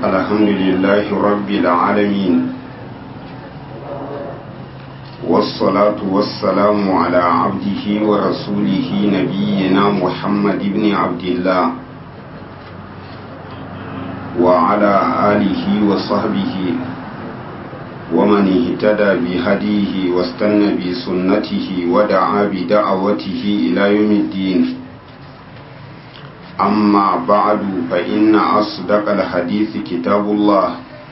الحمد لله رب العالمين والصلاة والسلام على عبده ورسوله نبينا محمد بن عبد الله وعلى آله وصحبه ومن اهتدى بهديه واستنى بسنته ودعا بدعوته إلى يوم الدين أما بعد فإن أصدق الحديث كتاب الله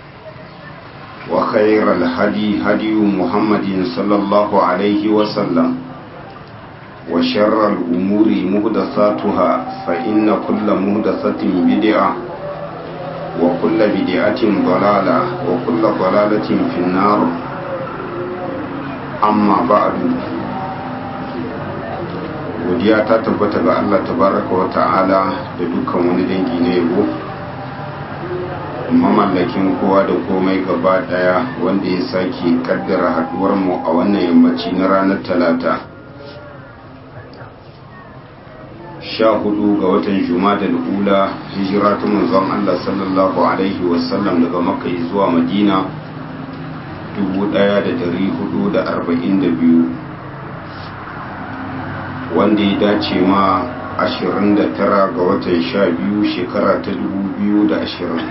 وخير الهدي هدي محمد صلى الله عليه وسلم وشر الأمور مهدثاتها فإن كل مهدثة بدعة وكل بدعة ضلالة وكل ضلالة في النار أما بعد godiya ta tabbata ga Allah tabaraka wa ta'ala da dukkan wani dangi na yabo mamallakin kowa da komai gaba daya wanda ya sake kaddara haduwar mu a wannan yammaci na ranar talata sha hudu ga watan juma'a ula hijira ta manzon Allah sallallahu alaihi wasallam daga makka zuwa madina 1442 wanda ya dace ma 29 ga watan 12 shekara ta 2020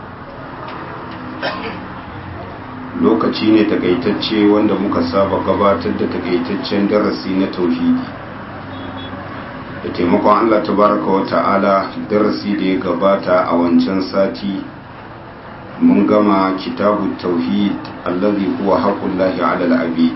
lokaci ne takaitacce wanda muka saba gabatar da takaitaccen darasi na tauhidi da taimakon Allah tabaraka wa ta'ala darasi da ya gabata a wancan sati mun gama kitabu tauhid allazi huwa haqqullahi 'ala al-'abid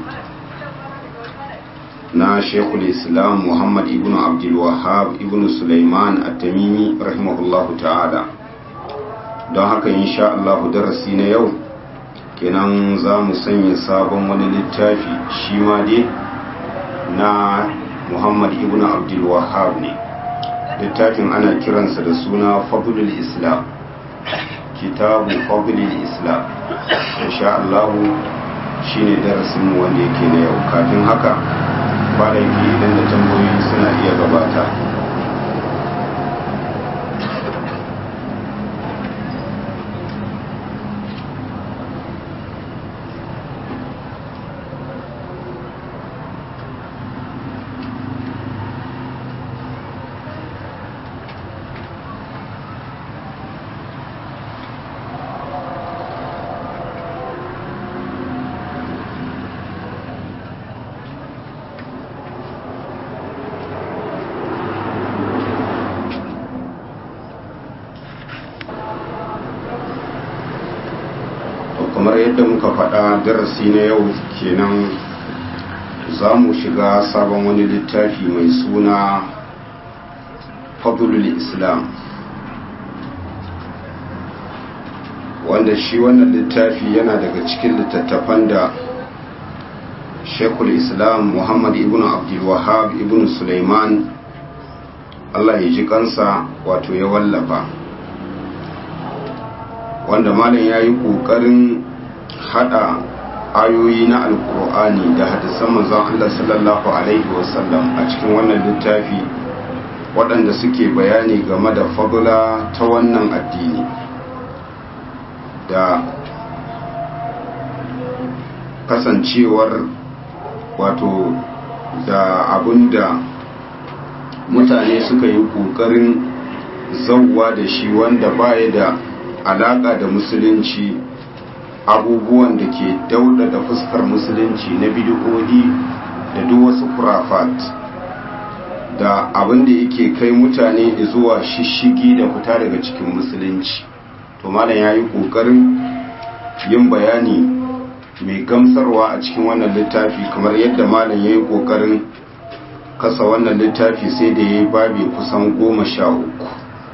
na shekul islam muhammad ibn abdul wahab ibn sulaiman at-tamimi rahimahullahu ta'ala don haka insha Allah darasi na yau kenan za mu sanya sabon wani littafi shi ma dai na muhammad ibn abdul wahab ne littafin ana kiransa da suna fadlul islam kitabu fadlul islam insha Allah shine darasin mu wanda yake na yau kafin haka ba laifi idan da tambayoyi suna iya gabata kamar yadda muka faɗa darasi na yau kenan za mu shiga sabon wani littafi mai suna fadlul islam wanda shi wannan littafi yana daga cikin littattafan da shekul islam muhammad ibn abdulwahab ibn suleiman allah ya ji kansa wato ya wallafa wanda malam ya yi ƙoƙarin hada ayoyi na alkur'ani da hadisan manzon Allah sallallahu alaihi wasallam a cikin wannan littafi waɗanda suke bayani game da fadula ta wannan addini da kasancewar wato da abinda mutane suka yi ƙoƙarin zauwa da shi wanda baya da alaƙa da musulunci abubuwan da ke dauda da fuskar musulunci na bidiyoyi da duk wasu kurafat da abin da yake kai mutane zuwa shishigi da fita daga cikin musulunci to malam ya yi ƙoƙarin yin bayani mai gamsarwa a cikin wannan littafi kamar yadda malam ya yi ƙoƙarin kasa wannan littafi sai da ya yi babi kusan goma sha uku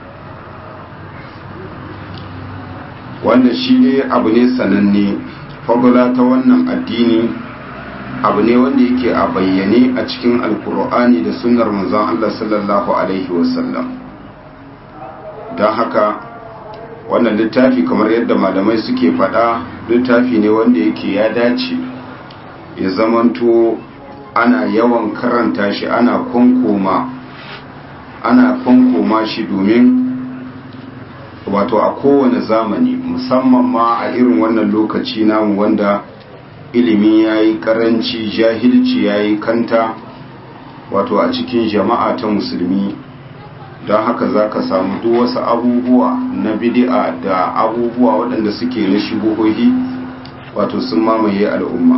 wanda shi ne abu ne sananne fagula ta wannan addini abu ne wanda yake a bayyane a cikin alkur'ani da sunnar manzon Allah sallallahu alaihi wasallam don haka wannan littafi kamar yadda malamai suke faɗa littafi ne wanda yake ya dace ya zamanto ana yawan karanta shi ana kwankoma ana kwankoma shi domin wato a kowane zamani musamman ma a irin wannan lokaci namu wanda ilimi ya yi karanci jahilci ya yi kanta wato a cikin jama'a ta musulmi don haka za ka samu duk wasu abubuwa na bidi'a da abubuwa waɗanda suke na shigohohi wato sun mamaye al'umma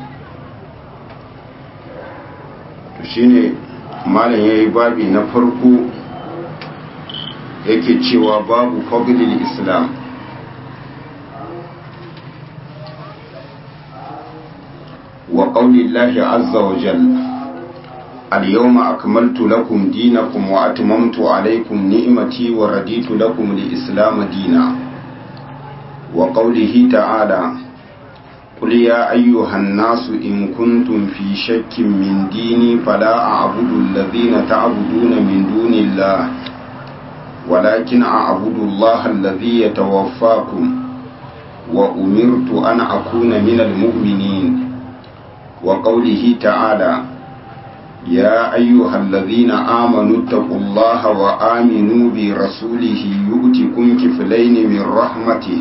to shine malam ya yi babi na farko yake cewa babu fadlil islam wa qaulillahi azza wa jalla اليوم أكملت لكم دينكم وأتممت عليكم نعمتي ورديت لكم الإسلام دينا وقوله تعالى قل يا أيها الناس إن كنتم في شك من ديني فلا أعبد الذين تعبدون من دون الله ولكن أعبد الله الذي يتوفاكم وأمرت أن أكون من المؤمنين وقوله تعالى يا أيها الذين آمنوا اتقوا الله وآمنوا برسوله يؤتكم كفلين من رحمته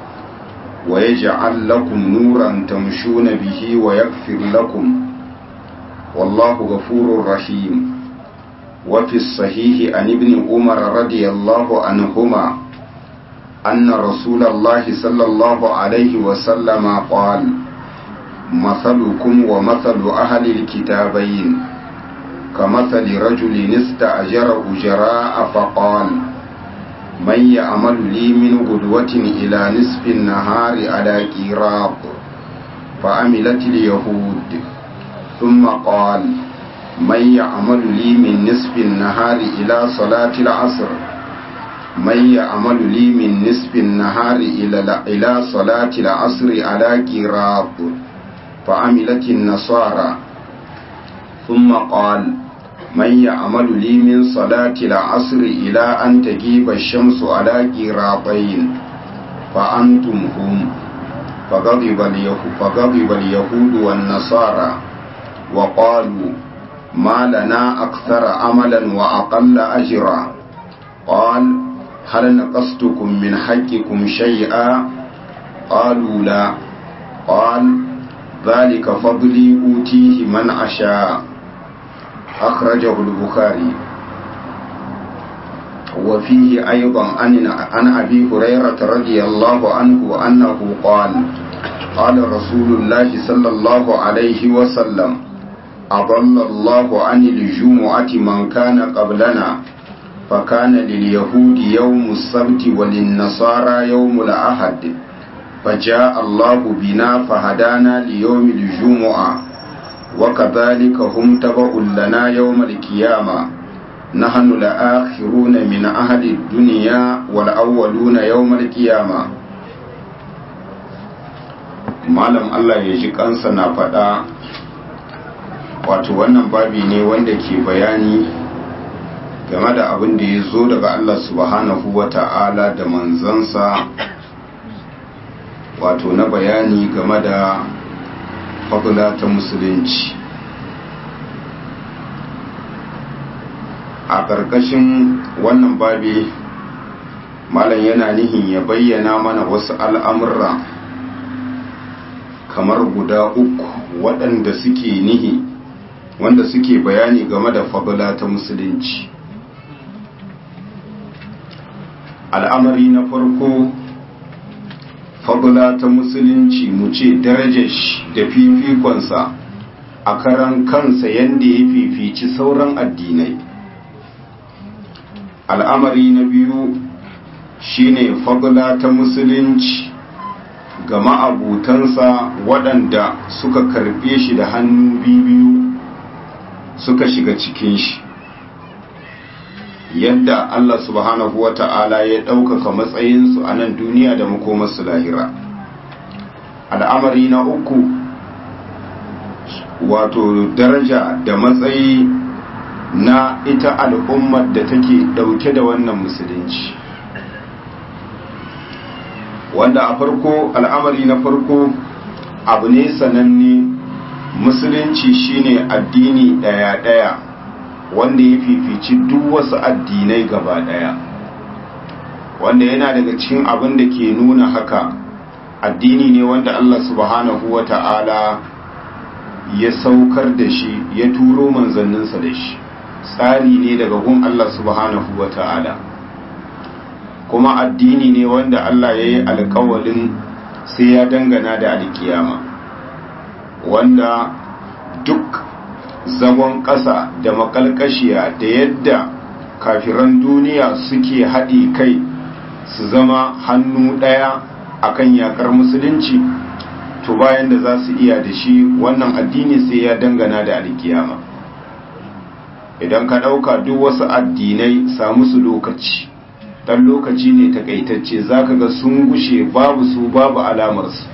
ويجعل لكم نورا تمشون به ويغفر لكم والله غفور رحيم وفي الصحيح عن ابن عمر رضي الله عنهما أن رسول الله صلى الله عليه وسلم قال مثلكم ومثل أهل الكتابين كمثل رجل استأجر أجراء فقال من يعمل لي من غدوة إلى نصف النهار على قيراط فعملت اليهود ثم قال من يعمل لي من نصف النهار إلى صلاة العصر من يعمل لي من نصف النهار إلى إلى صلاة العصر على قيراط فعملت النصارى ثم قال من يعمل لي من صلاة العصر إلى أن تجيب الشمس على قيراطين فأنتم هم فغضب اليهود, فغضب اليهود والنصارى وقالوا ما لنا أكثر عملا وأقل أجرا قال هل نقصتكم من حقكم شيئا قالوا لا قال ذلك فضلي أوتيه من أشاء أخرجه البخاري وفيه أيضا عن أبي هريرة رضي الله عنه أنه قال قال رسول الله صلى الله عليه وسلم أضل الله عن الجمعة من كان قبلنا فكان لليهود يوم السبت وللنصارى يوم الأحد فجاء الله بنا فهدانا ليوم الجمعة وكذلك هم تبع لنا يوم القيامة نحن الآخرون من أهل الدنيا والأولون يوم القيامة malam Allah ya ji kansa na faɗa wato wannan babi ne wanda ke bayani game da abin da ya zo daga Allah subhanahu wa ta'ala da manzansa wato na bayani game da fadula ta musulunci a ƙarƙashin wannan babi malam yana nihin ya bayyana mana wasu al'amurra kamar guda uku waɗanda suke nihi wanda suke bayani game da fadula ta musulunci al'amari na farko fadula ta musulunci mu ce darajar shi da fifikonsa a karan kansa yadda ya fifici sauran addinai al'amari na biyu shine fadula ta musulunci ga ma'abutansa waɗanda suka karɓe shi da hannu biyu suka shiga cikin shi yadda Allah subhanahu wa ta'ala ya ɗaukaka matsayinsu a nan duniya da makomarsu lahira al'amari na uku wato daraja da matsayi na ita al'ummar da take ɗauke da wannan musulunci wanda a farko al'amari na farko abu ne sananne musulunci shine addini ɗaya-ɗaya wanda ya fifici duk wasu addinai gaba ɗaya wanda yana daga cikin abin da ke nuna haka addini ne wanda Allah subhanahu wa ta'ala ya saukar da shi ya turo manzanninsa da shi tsari ne daga gun Allah subhanahu wa ta'ala kuma addini ne wanda Allah ya yi alkawalin sai ya dangana da alkiyama wanda duk zagon ƙasa da makalkashiya da yadda kafiran duniya suke haɗi kai su zama hannu ɗaya akan yakar musulunci to bayan da za su iya da shi wannan addini sai ya dangana da alkiyama idan ka ɗauka duk wasu addinai samu su lokaci ɗan lokaci ne takaitacce za ka ga sun gushe babu su babu alamarsu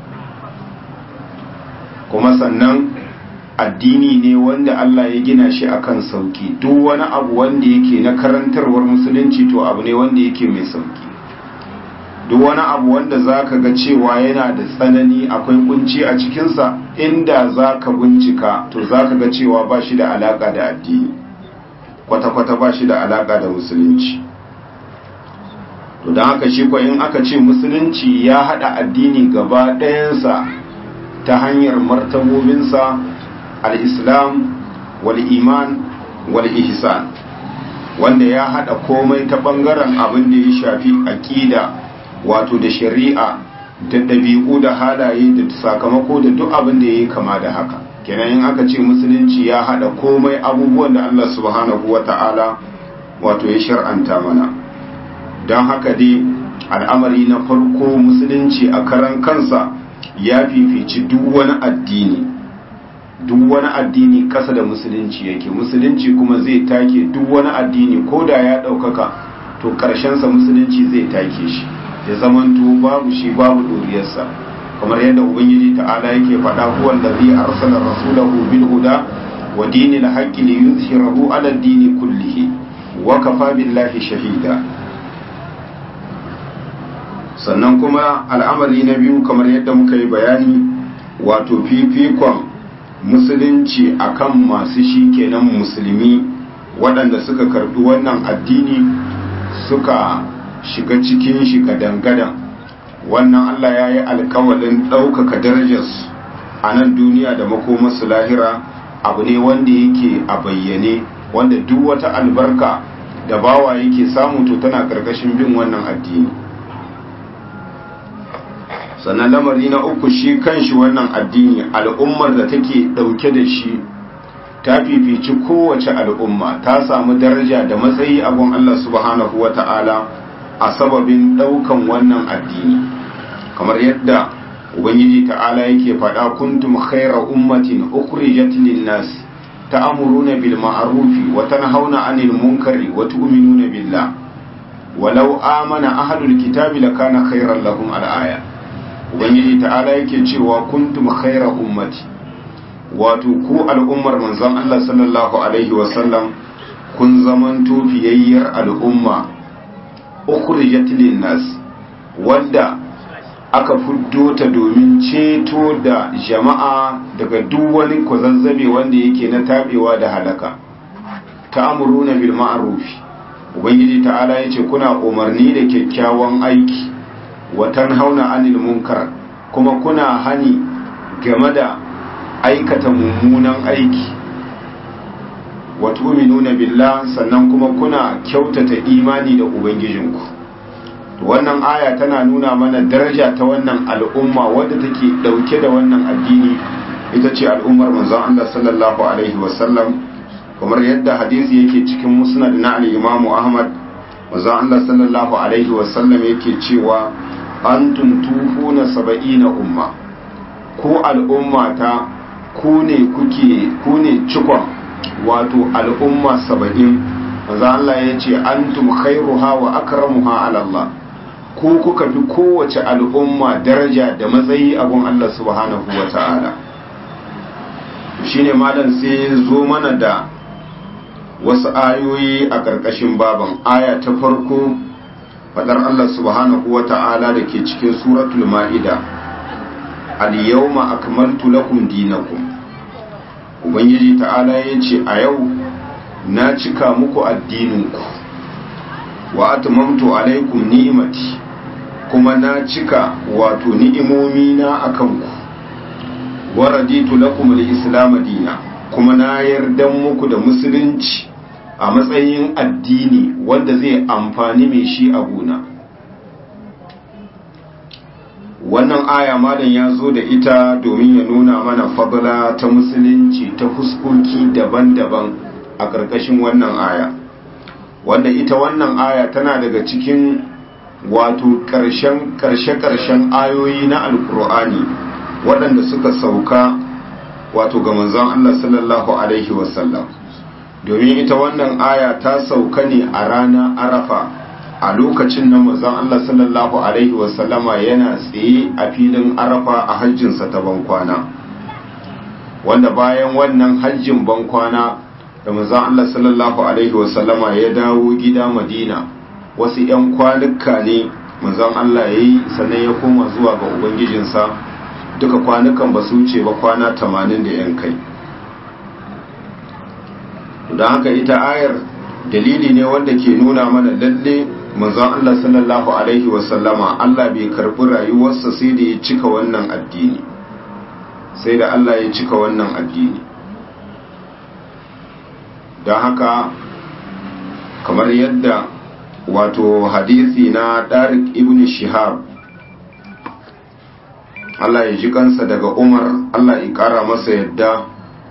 kuma sannan addini ne wanda Allah ya gina shi akan sauki duk wani abu wanda yake na karantarwar musulunci to abu ne wanda yake mai sauki duk wani abu wanda za ka ga cewa yana da tsanani akwai kunci a cikinsa inda za ka bincika to za ka ga cewa ba shi da alaka da addini kwata-kwata ba shi da alaka da musulunci to don haka shi in aka ce musulunci ya haɗa addini gaba ɗayansa ta hanyar martabobinsa al-islam wal-iman wal-ihsan wanda ya haɗa komai ta ɓangaren abin da ya shafi aƙida wato da shari'a da ɗabi'u da halaye da sakamako da duk abin da ya yi kama da haka kenan in aka ce musulunci ya haɗa komai abubuwan da Allah subhanahu wa ta'ala wato ya shar'anta mana don haka dai al'amari na farko musulunci a karan kansa ya fifici duk wani addini duk wani addini ƙasa da musulunci yake musulunci kuma zai take duk wani addini ko da ya ɗaukaka to ƙarshensa musulunci zai take shi ya zamanto babu shi babu ɗoriyarsa kamar yadda ubangiji ta'ala yake faɗa huwa allazi arsala rasulahu bil huda wa dinil haqqi li yuzhirahu ala ad-dini kullihi wa kafa billahi shahida sannan kuma al'amari na biyu kamar yadda muka yi bayani wato fifikon musulunci akan masu shi kenan musulmi waɗanda suka karɓi wannan addini suka shiga cikin shi gadan-gadan wannan Allah ya yi alkawalin ɗaukaka darajarsu a nan duniya da makomarsu lahira abu ne wanda yake a bayyane wanda duk wata albarka da bawa yake samu to tana ƙarƙashin bin wannan addini sannan lamari na uku shi kanshi wannan addini al'ummar da take ɗauke da shi ta fifici kowace al'umma ta samu daraja da matsayi abun Allah subhanahu wa ta'ala a sababin ɗaukan wannan addini kamar yadda ubangiji ta'ala yake faɗa kuntum khaira ummatin ukhrijat lin-nas ta'muruna bil ma'rufi wa tanhauna 'anil munkari wa tu'minuna billah walau amana ahlul kitabi lakana khairan lahum al-aya ubangiji ta'ala yake cewa kuntum khaira ummati wato ku al'ummar manzon Allah sallallahu alaihi wa sallam kun zamanto fiyayyar al'umma ukhrijat lin-nas wanda aka fuddo ta domin ceto da jama'a daga duk wani kwazazzabe wanda yake na tabewa da halaka ta'muruna bil ma'ruf ubangiji ta'ala yace kuna umarni da kyakkyawan aiki wa tanhauna 'anil munkar kuma kuna hani game da aikata mummunan aiki wa tu'minuna billah sannan kuma kuna kyautata imani da ubangijinku wannan aya tana nuna mana daraja ta wannan al'umma wadda take dauke da wannan addini ita ce al'ummar manzon Allah sallallahu alaihi wasallam kamar yadda hadisi yake cikin musnad na al-Imam Ahmad manzon Allah sallallahu alaihi wasallam yake cewa antum tufuna saba'ina umma ko al'umma ta ku ne kuke ku ne cikon wato al'umma saba'in manzo Allah ya ce antum khairuha wa akramuha ala Allah ku kuka fi kowace al'umma daraja da matsayi a gun Allah subhanahu wa ta'ala shine malam sai zo mana da wasu ayoyi a ƙarƙashin baban aya ta farko fadar Allah subhanahu wa ta'ala da ke cikin suratul ma'ida al-yawma akmaltu lakum dinakum ubangiji ta'ala ya ce a yau na cika muku addininku wa atmamtu alaikum ni'imati kuma na cika wato ni'imomi na akan ku wa raditu lakum al-islam dina kuma na yarda muku da musulunci a matsayin addini wanda zai amfani mai shi a gona wannan aya malam ya zo da ita domin ya nuna mana fadla ta musulunci ta fuskoki daban-daban a ƙarƙashin wannan aya wanda ita wannan aya tana daga cikin wato ƙarshen ƙarshe-ƙarshen ayoyi na alkur'ani waɗanda suka sauka wato ga manzon Allah sallallahu alaihi wasallam domin ita wannan aya ta sauka ne a rana arafa a lokacin nan manzon Allah sallallahu alaihi wasallama yana tsaye a filin arafa a hajjinsa ta bankwana wanda bayan wannan hajjin bankwana da manzon Allah sallallahu alaihi wasallama ya dawo gida Madina wasu 'yan kwanuka ne manzon Allah ya yi sannan ya koma zuwa ga ubangijinsa duka kwanukan ba su wuce ba kwana 80 da 'yan kai don haka ita ayar dalili ne wanda ke nuna mana lalle manzon Allah sallallahu alaihi wasallama Allah bai karbi rayuwarsa sai da ya cika wannan addini sai da Allah ya cika wannan addini don haka kamar yadda wato hadisi na Darik ibn Shihab Allah ya ji kansa daga Umar Allah ya kara masa yadda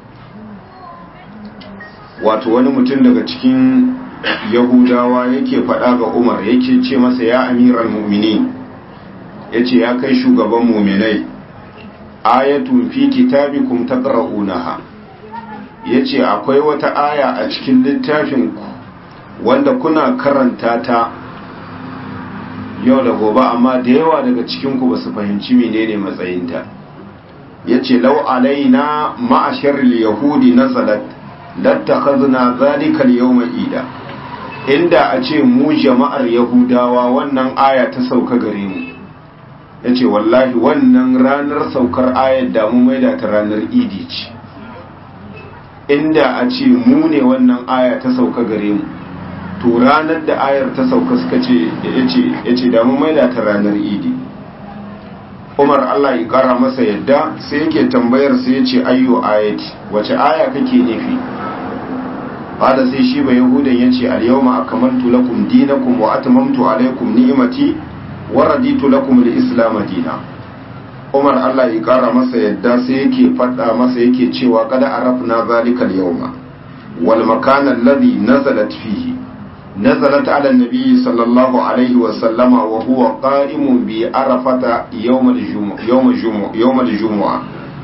wato wani mutum daga cikin yahudawa yake faɗa ga umar yake ce masa ya amiral mu'mini ya ce ya kai shugaban muminai ayatun fi kitabikum taqra'unaha ya ce akwai wata aya a cikin littafinku wanda kuna karanta ta yau da gobe amma da yawa daga cikinku ba su fahimci menene matsayinta ya ce lau alaina ma'ashar yahudi nazalat lattakhazna zalika al-yawma ida inda a ce mu jama'ar yahudawa wannan aya ta sauka gare mu yace wallahi wannan ranar saukar ayar da mu maida ta ranar idi ce inda a ce mu ne wannan aya ta sauka gare mu to ranar da ayar ta sauka suka ce yace yace da mu maida ta ranar idi Umar Allah ya kara masa yadda sai yake tambayar sai yace ayyo ayati wace aya kake nufi qala sai shi ba yahudan yace al-yawma akmaltu lakum dinakum wa atmamtu alaykum ni'mati wa raditu lakum al-islam dina Umar Allah ya kara masa yadda sai yake fada masa yake cewa kada arafna zalika al-yawma wal makan alladhi nazalat fihi nazalat ala an-nabi sallallahu alayhi wa sallama wa huwa qa'imun bi arafata yawm al-jumu'ah yawm al-jumu'ah yawm al-jumu'ah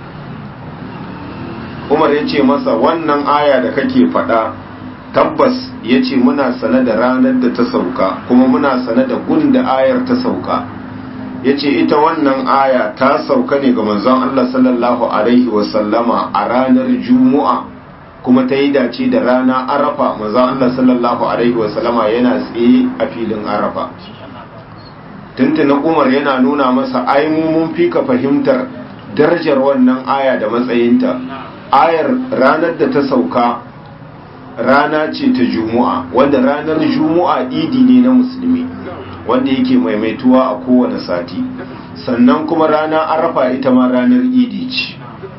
Umar yace masa wannan aya da kake fada tabbas ya ce muna sane da ranar da ta sauka kuma muna sane da gunda ayar ta sauka ya ce ita wannan aya ta sauka ne ga manzon Allah sallallahu Alaihi wasallama a ranar juma'a kuma ta yi dace da rana arafa manzon Allah sallallahu Alaihi wasallama yana tsaye a filin arafa tuntunan umar yana nuna masa ai mun fi ka fahimtar darajar wannan aya da matsayinta ayar ranar da ta sauka rana ce ta juma'a wanda ranar juma'a idi ne na musulmi wanda yake maimaituwa a kowane sati sannan kuma rana arafa ita ma ranar idi ce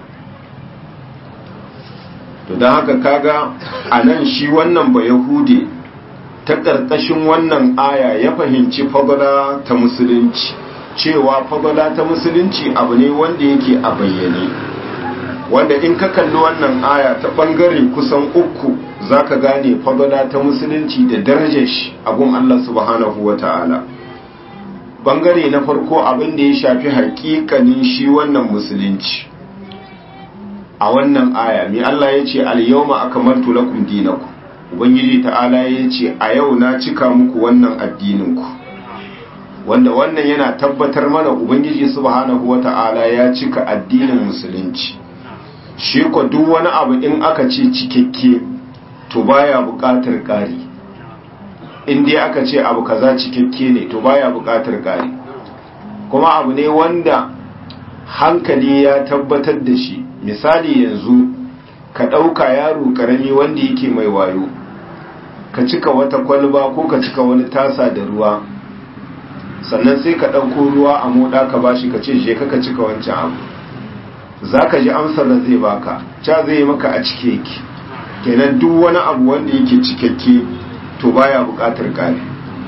to don haka kaga a nan shi wannan ba yahude ta ƙarƙashin wannan aya ya fahimci fagala ta musulunci cewa fagala ta musulunci abu ne wanda yake a bayyane wanda in ka kalli wannan aya ta ɓangare kusan uku za ka gane fagala ta musulunci da darajar shi abun Allah subhanahu wa ta'ala ɓangare na farko abin da ya shafi haƙiƙanin shi wannan musulunci a wannan aya mai Allah ya ce al-yawma akmaltu lakum dinakum ubangiji ta'ala ya ce a yau na cika muku wannan addininku wanda wannan yana tabbatar mana ubangiji subhanahu wata'ala ya cika addinin musulunci shi ko duk wani abu in aka ce cikakke to baya buƙatar ƙari in dai aka ce abu kaza cikakke ne to baya buƙatar ƙari kuma abu ne wanda hankali ya tabbatar da shi misali yanzu ka ɗauka yaro ƙarami wanda yake mai wayo ka cika wata kwalba ko ka cika wani tasa da ruwa sannan sai ka ɗauko ruwa a moɗa ka bashi ka ce je ka cika wancan abu za ka ji amsar da zai baka ca zai maka a cike yake kenan duk wani abu wanda yake cikakke to baya buƙatar ƙari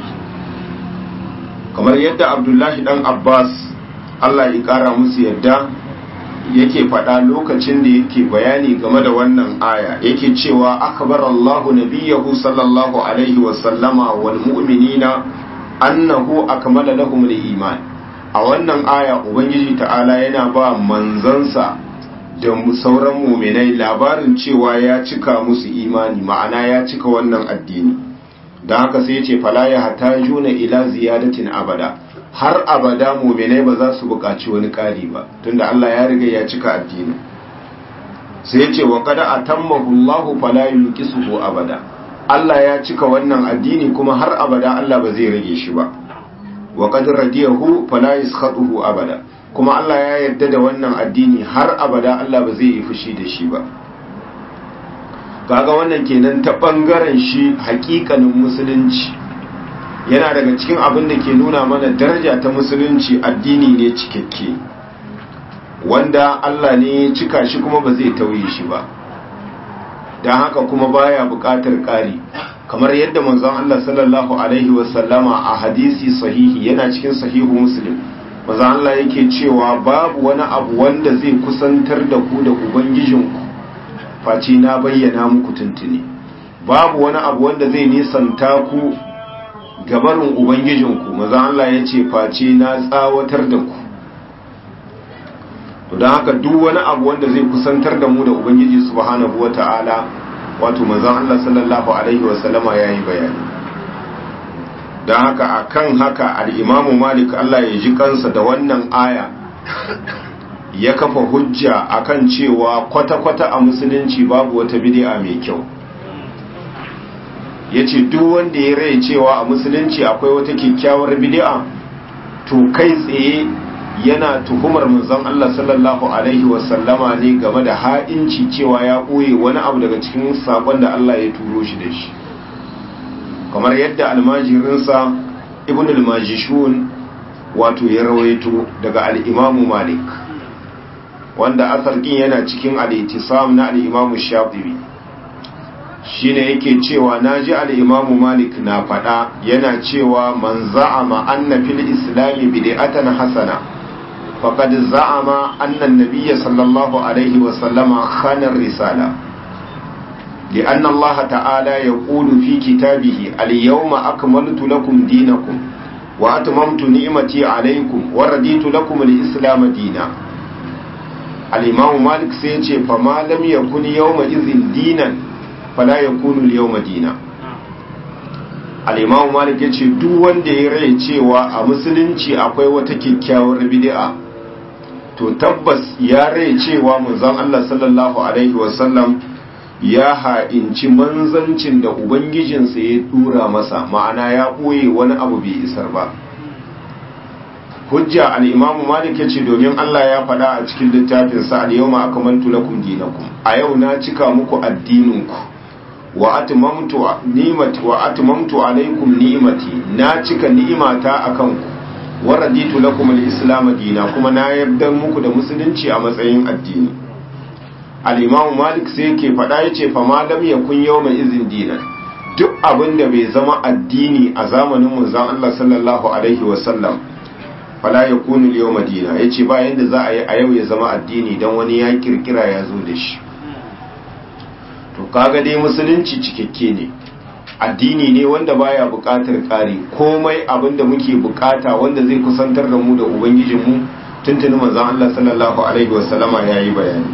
kamar yadda abdullahi dan abbas allah ya ƙara musu yadda yake faɗa lokacin da yake bayani game da wannan aya yake cewa akbar allahu nabiyahu sallallahu alaihi wasallama wal mu'minina annahu akmala lahum al-iman a wannan aya ubangiji ta'ala yana ba manzansa da sauran muminai labarin cewa ya cika musu imani ma'ana ya cika wannan addini don haka sai ce fala ya hata juna ila ziyadatin abada har abada muminai ba za su buƙaci wani ƙari ba tunda Allah ya riga ya cika addini sai ce wa kada atammahu Allahu fala yulqisuhu abada Allah ya cika wannan addini kuma har abada Allah ba zai rage shi ba wa qad radiyahu fala yaskhatuhu abada kuma Allah ya yarda da wannan addini har abada Allah ba zai yi fushi da shi ba kaga wannan kenan ta bangaren shi hakikanin musulunci yana daga cikin abin da ke nuna mana daraja ta musulunci addini ne cikakke wanda Allah ne ya cika shi kuma ba zai tauye shi ba don haka kuma baya buƙatar ƙari kamar yadda manzon Allah sallallahu alaihi wasallama a hadisi sahihi yana cikin sahihu muslim manzon Allah yake cewa babu wani abu wanda zai kusantar da ku da ubangijinku face na bayyana muku tuntuni babu wani abu wanda zai nisanta ku gabarin ubangijinku manzon Allah ya ce face na tsawatar da ku to don haka duk wani abu wanda zai kusantar da mu da ubangiji subhanahu wata'ala wato manzon Allah sallallahu alaihi wasallama yayi bayani don haka akan haka al-Imam Malik Allah ya ji kansa da wannan aya ya kafa hujja akan cewa kwata-kwata a musulunci babu wata bid'a mai kyau yace duk wanda ya rai cewa a musulunci akwai wata kyakkyawar bid'a to kai tsaye yana tuhumar manzon Allah sallallahu alaihi wasallama ne game da ha'inci cewa ya ɓoye wani abu daga cikin sakon da Allah ya turo shi da shi kamar yadda almajirinsa ibn al-majishun wato ya rawaito daga al-imamu malik wanda asar din yana cikin al-ittisam na al-imamu shafi'i shine yake cewa naji al-imamu malik na fada yana cewa man za'ama anna fil islami bid'atan hasana faqad za'ama anna an-nabiy sallallahu alaihi wa sallama khana ar-risala لأن الله تعالى يقول في كتابه اليوم أكملت لكم دينكم وأتممت نعمتي عليكم ورديت لكم الإسلام دينا الإمام مالك سيتي فما لم يكن يومئذ دينا فلا يكون اليوم دينا الإمام مالك yace duk wanda ya rai cewa a musulunci akwai wata kyakkyawar bid'a to tabbas ya rai cewa manzon Allah sallallahu alaihi wasallam ya ha'inci manzancin da Ubangijinsa ya dura masa ma'ana ya ɓoye wani abu bai isar ba. Hujja al'imamu Malik ya ce domin Allah ya faɗa a cikin littafinsa a yau ma aka mantu lakum dinakum a yau na cika muku addininku wa atmamtu ni'mati wa atmamtu alaikum ni'mati na cika ni'imata akan ku wa raditu lakum al-islam dina kuma na yarda muku da musulunci a matsayin addini al'imamu malik sai ke faɗa ya ce fama lam ya kun yau mai izin dinan duk abin da bai zama addini a zamanin munzan Allah sallallahu Alaihi wasallam fala ya kunu yau madina ya ce bayan da za a yi a yau ya zama addini don wani ya kirkira ya zo da shi to kaga dai musulunci cikakke ne addini ne wanda baya buƙatar ƙari komai abin da muke buƙata wanda zai kusantar da mu da ubangijinmu tuntuni manzan Allah sallallahu Alaihi wasallama ya yi bayani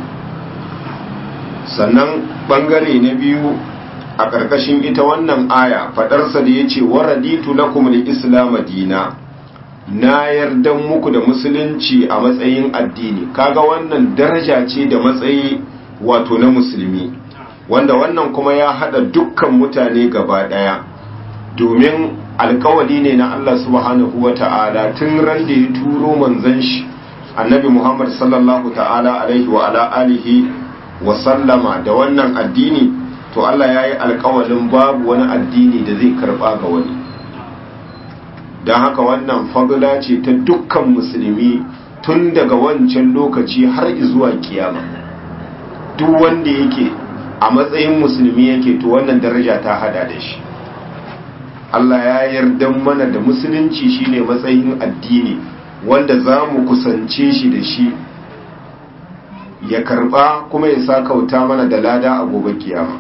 sannan bangare na biyu a ƙarƙashin ita wannan aya faɗarsa da ya ce waraditu lakum al-islam dina na yardan muku da musulunci a matsayin addini kaga wannan daraja ce da matsayi wato na musulmi wanda wannan kuma ya hada dukkan mutane gaba daya domin alkawali ne na Allah subhanahu wata'ala tun ran da ya turo manzon shi annabi Muhammad sallallahu ta'ala alaihi wa ala alihi wa sallama da wannan addini to Allah ya yi alkawalin babu wani addini da zai karba ga wani don haka wannan fagula ce ta dukkan musulmi tun daga wancan lokaci har zuwa kiyama duk wanda yake a matsayin musulmi yake to wannan daraja ta hada da shi Allah ya yarda mana da musulunci shine matsayin addini wanda za mu kusance shi da shi ya karba kuma ya sa kauta mana da lada a gobe kiyama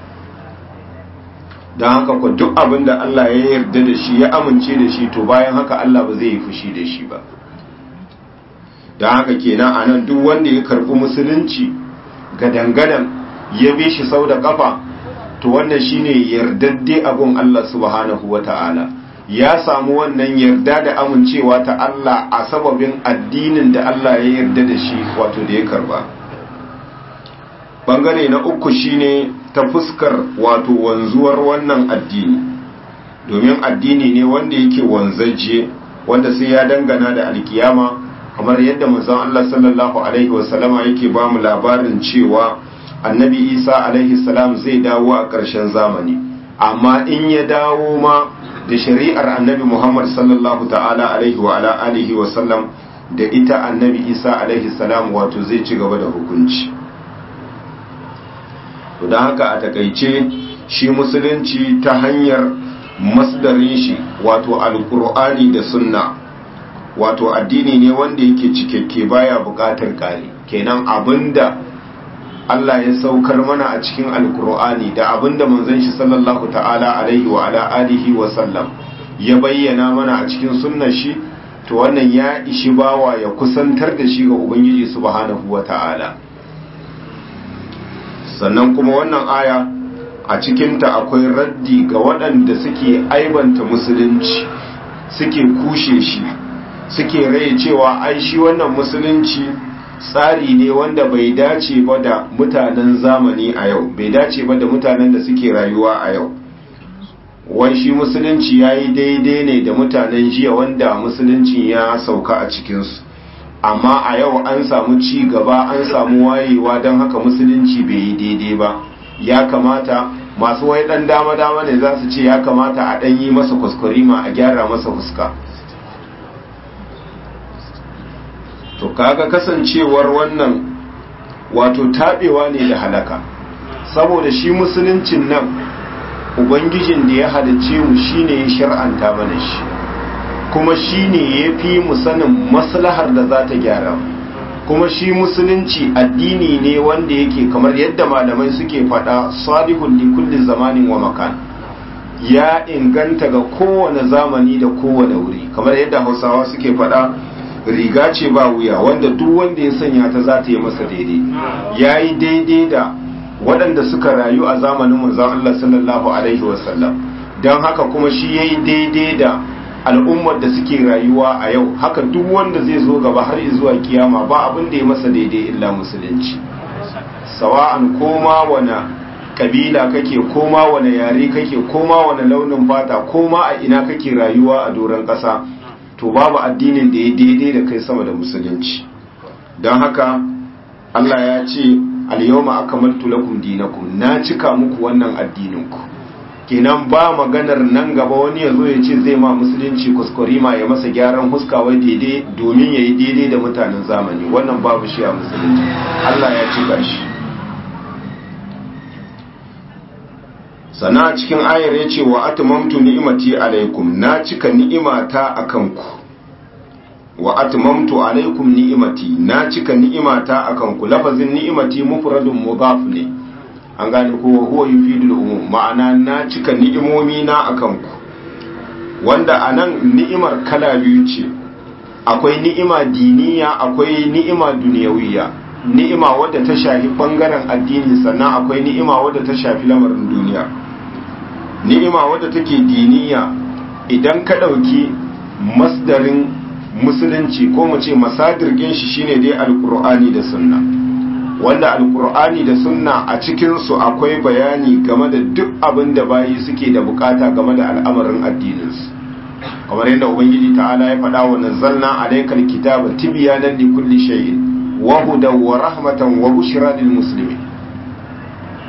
don haka ku duk abin da Allah ya yarda da shi ya amince da shi to bayan haka Allah ba zai yi fushi da shi ba don haka kenan a nan duk wanda ya karbi musulunci gadangadan ya bi shi sau da kafa to wannan shine yardadde abun Allah subhanahu wata'ala ya samu wannan yarda da amincewa ta Allah a sababin addinin da Allah ya yarda da shi wato da ya karba bangare na uku shine ta fuskar wato wanzuwar wannan addini domin addini ne wanda yake wanzaje wanda sai ya dangana da alkiyama kamar yadda manzon Allah sallallahu alaihi wasallama yake ba mu labarin cewa annabi Isa alaihi salam zai dawo a ƙarshen zamani amma in ya dawo ma da shari'ar annabi Muhammad sallallahu ta'ala alaihi wa ala alihi wa sallam da ita annabi Isa alaihi salam wato zai ci gaba da hukunci to don haka a takaice shi musulunci ta hanyar masdarin shi wato alkur'ani da sunna wato addini ne wanda yake cikakke baya bukatar kare kenan abinda Allah ya saukar mana a cikin alkur'ani da abinda manzon shi sallallahu ta'ala alaihi wa ala alihi wa sallam ya bayyana mana a cikin sunnar shi to wannan ya ishi bawa ya kusantar da shi ga ubangiji subhanahu wa ta'ala sannan kuma wannan aya a cikinta akwai raddi ga waɗanda suke aibanta musulunci suke kushe shi suke rai cewa ai shi wannan musulunci tsari ne wanda bai dace ba da mutanen zamani a yau bai dace ba da mutanen da suke rayuwa a yau wai shi musulunci ya yi daidai ne da mutanen jiya wanda musulunci ya sauka a cikinsu amma a yau an samu ci gaba an samu wayewa don haka musulunci bai yi daidai ba ya kamata masu wai dan dama-dama ne za su ce ya kamata a dan yi masa kuskurima a gyara masa fuska to kaga kasancewar wannan wato tabewa ne da halaka saboda shi musuluncin nan ubangijin da ya halice mu shine ya shar'anta mana shi kuma shi ne ya fi mu sanin maslahar da za ta gyara kuma shi musulunci addini ne wanda yake kamar yadda malamai suke faɗa salihun li kulli zamanin wa makan ya inganta ga kowane zamani da kowane wuri kamar yadda hausawa suke faɗa riga ce ba wuya wanda duk wanda ya sanya ta za ta yi masa daidai ya yi daidai da waɗanda suka rayu a zamanin manzon Allah sallallahu alaihi wasallam don haka kuma shi ya yi daidai da al'ummar da suke rayuwa a yau haka duk wanda zai zo gaba har zuwa kiyama ba abin da ya masa daidai illa musulunci sawa'an koma wane kabila kake koma wane yare kake koma wane launin fata koma a ina kake rayuwa a doron ƙasa to babu addinin da ya daidai da kai sama da musulunci don haka Allah ya ce al-yawma akmaltu lakum dinakum na cika muku wannan addininku kenan ba maganar nan gaba wani ya zo ya ce zai ma musulunci kuskurima ya masa gyaran huska wai daidai domin ya yi daidai da mutanen zamani wannan babu shi a musulunci Allah ya cika shi sana cikin ayar ya ce wa atmamtu ni'imati alaikum na cika ni'imata akan ku wa atmamtu alaikum ni'imati na cika ni'imata akan ku lafazin ni'imati mufradun mudaf ne an gane ko huwa yufidul umum ma'ana na cika ni'imomi na akan ku wanda anan ni'imar kala biyu ce akwai ni'ima diniya akwai ni'ima duniyawiya ni'ima wadda ta shafi bangaren addini sannan akwai ni'ima wadda ta shafi lamarin duniya ni'ima wadda take diniya idan ka ɗauki masdarin musulunci ko mu ce masadirgin shi shine dai alkur'ani da sunna wanda alkur'ani da sunna a cikinsu akwai bayani game da duk abin da bayi suke da bukata game da al'amarin addininsu kamar yadda ubangiji ta'ala ya faɗa wa nazzalna alaykal kitaba tibyanan li kulli shay'in wa hudan wa rahmatan wa bushra lil muslimin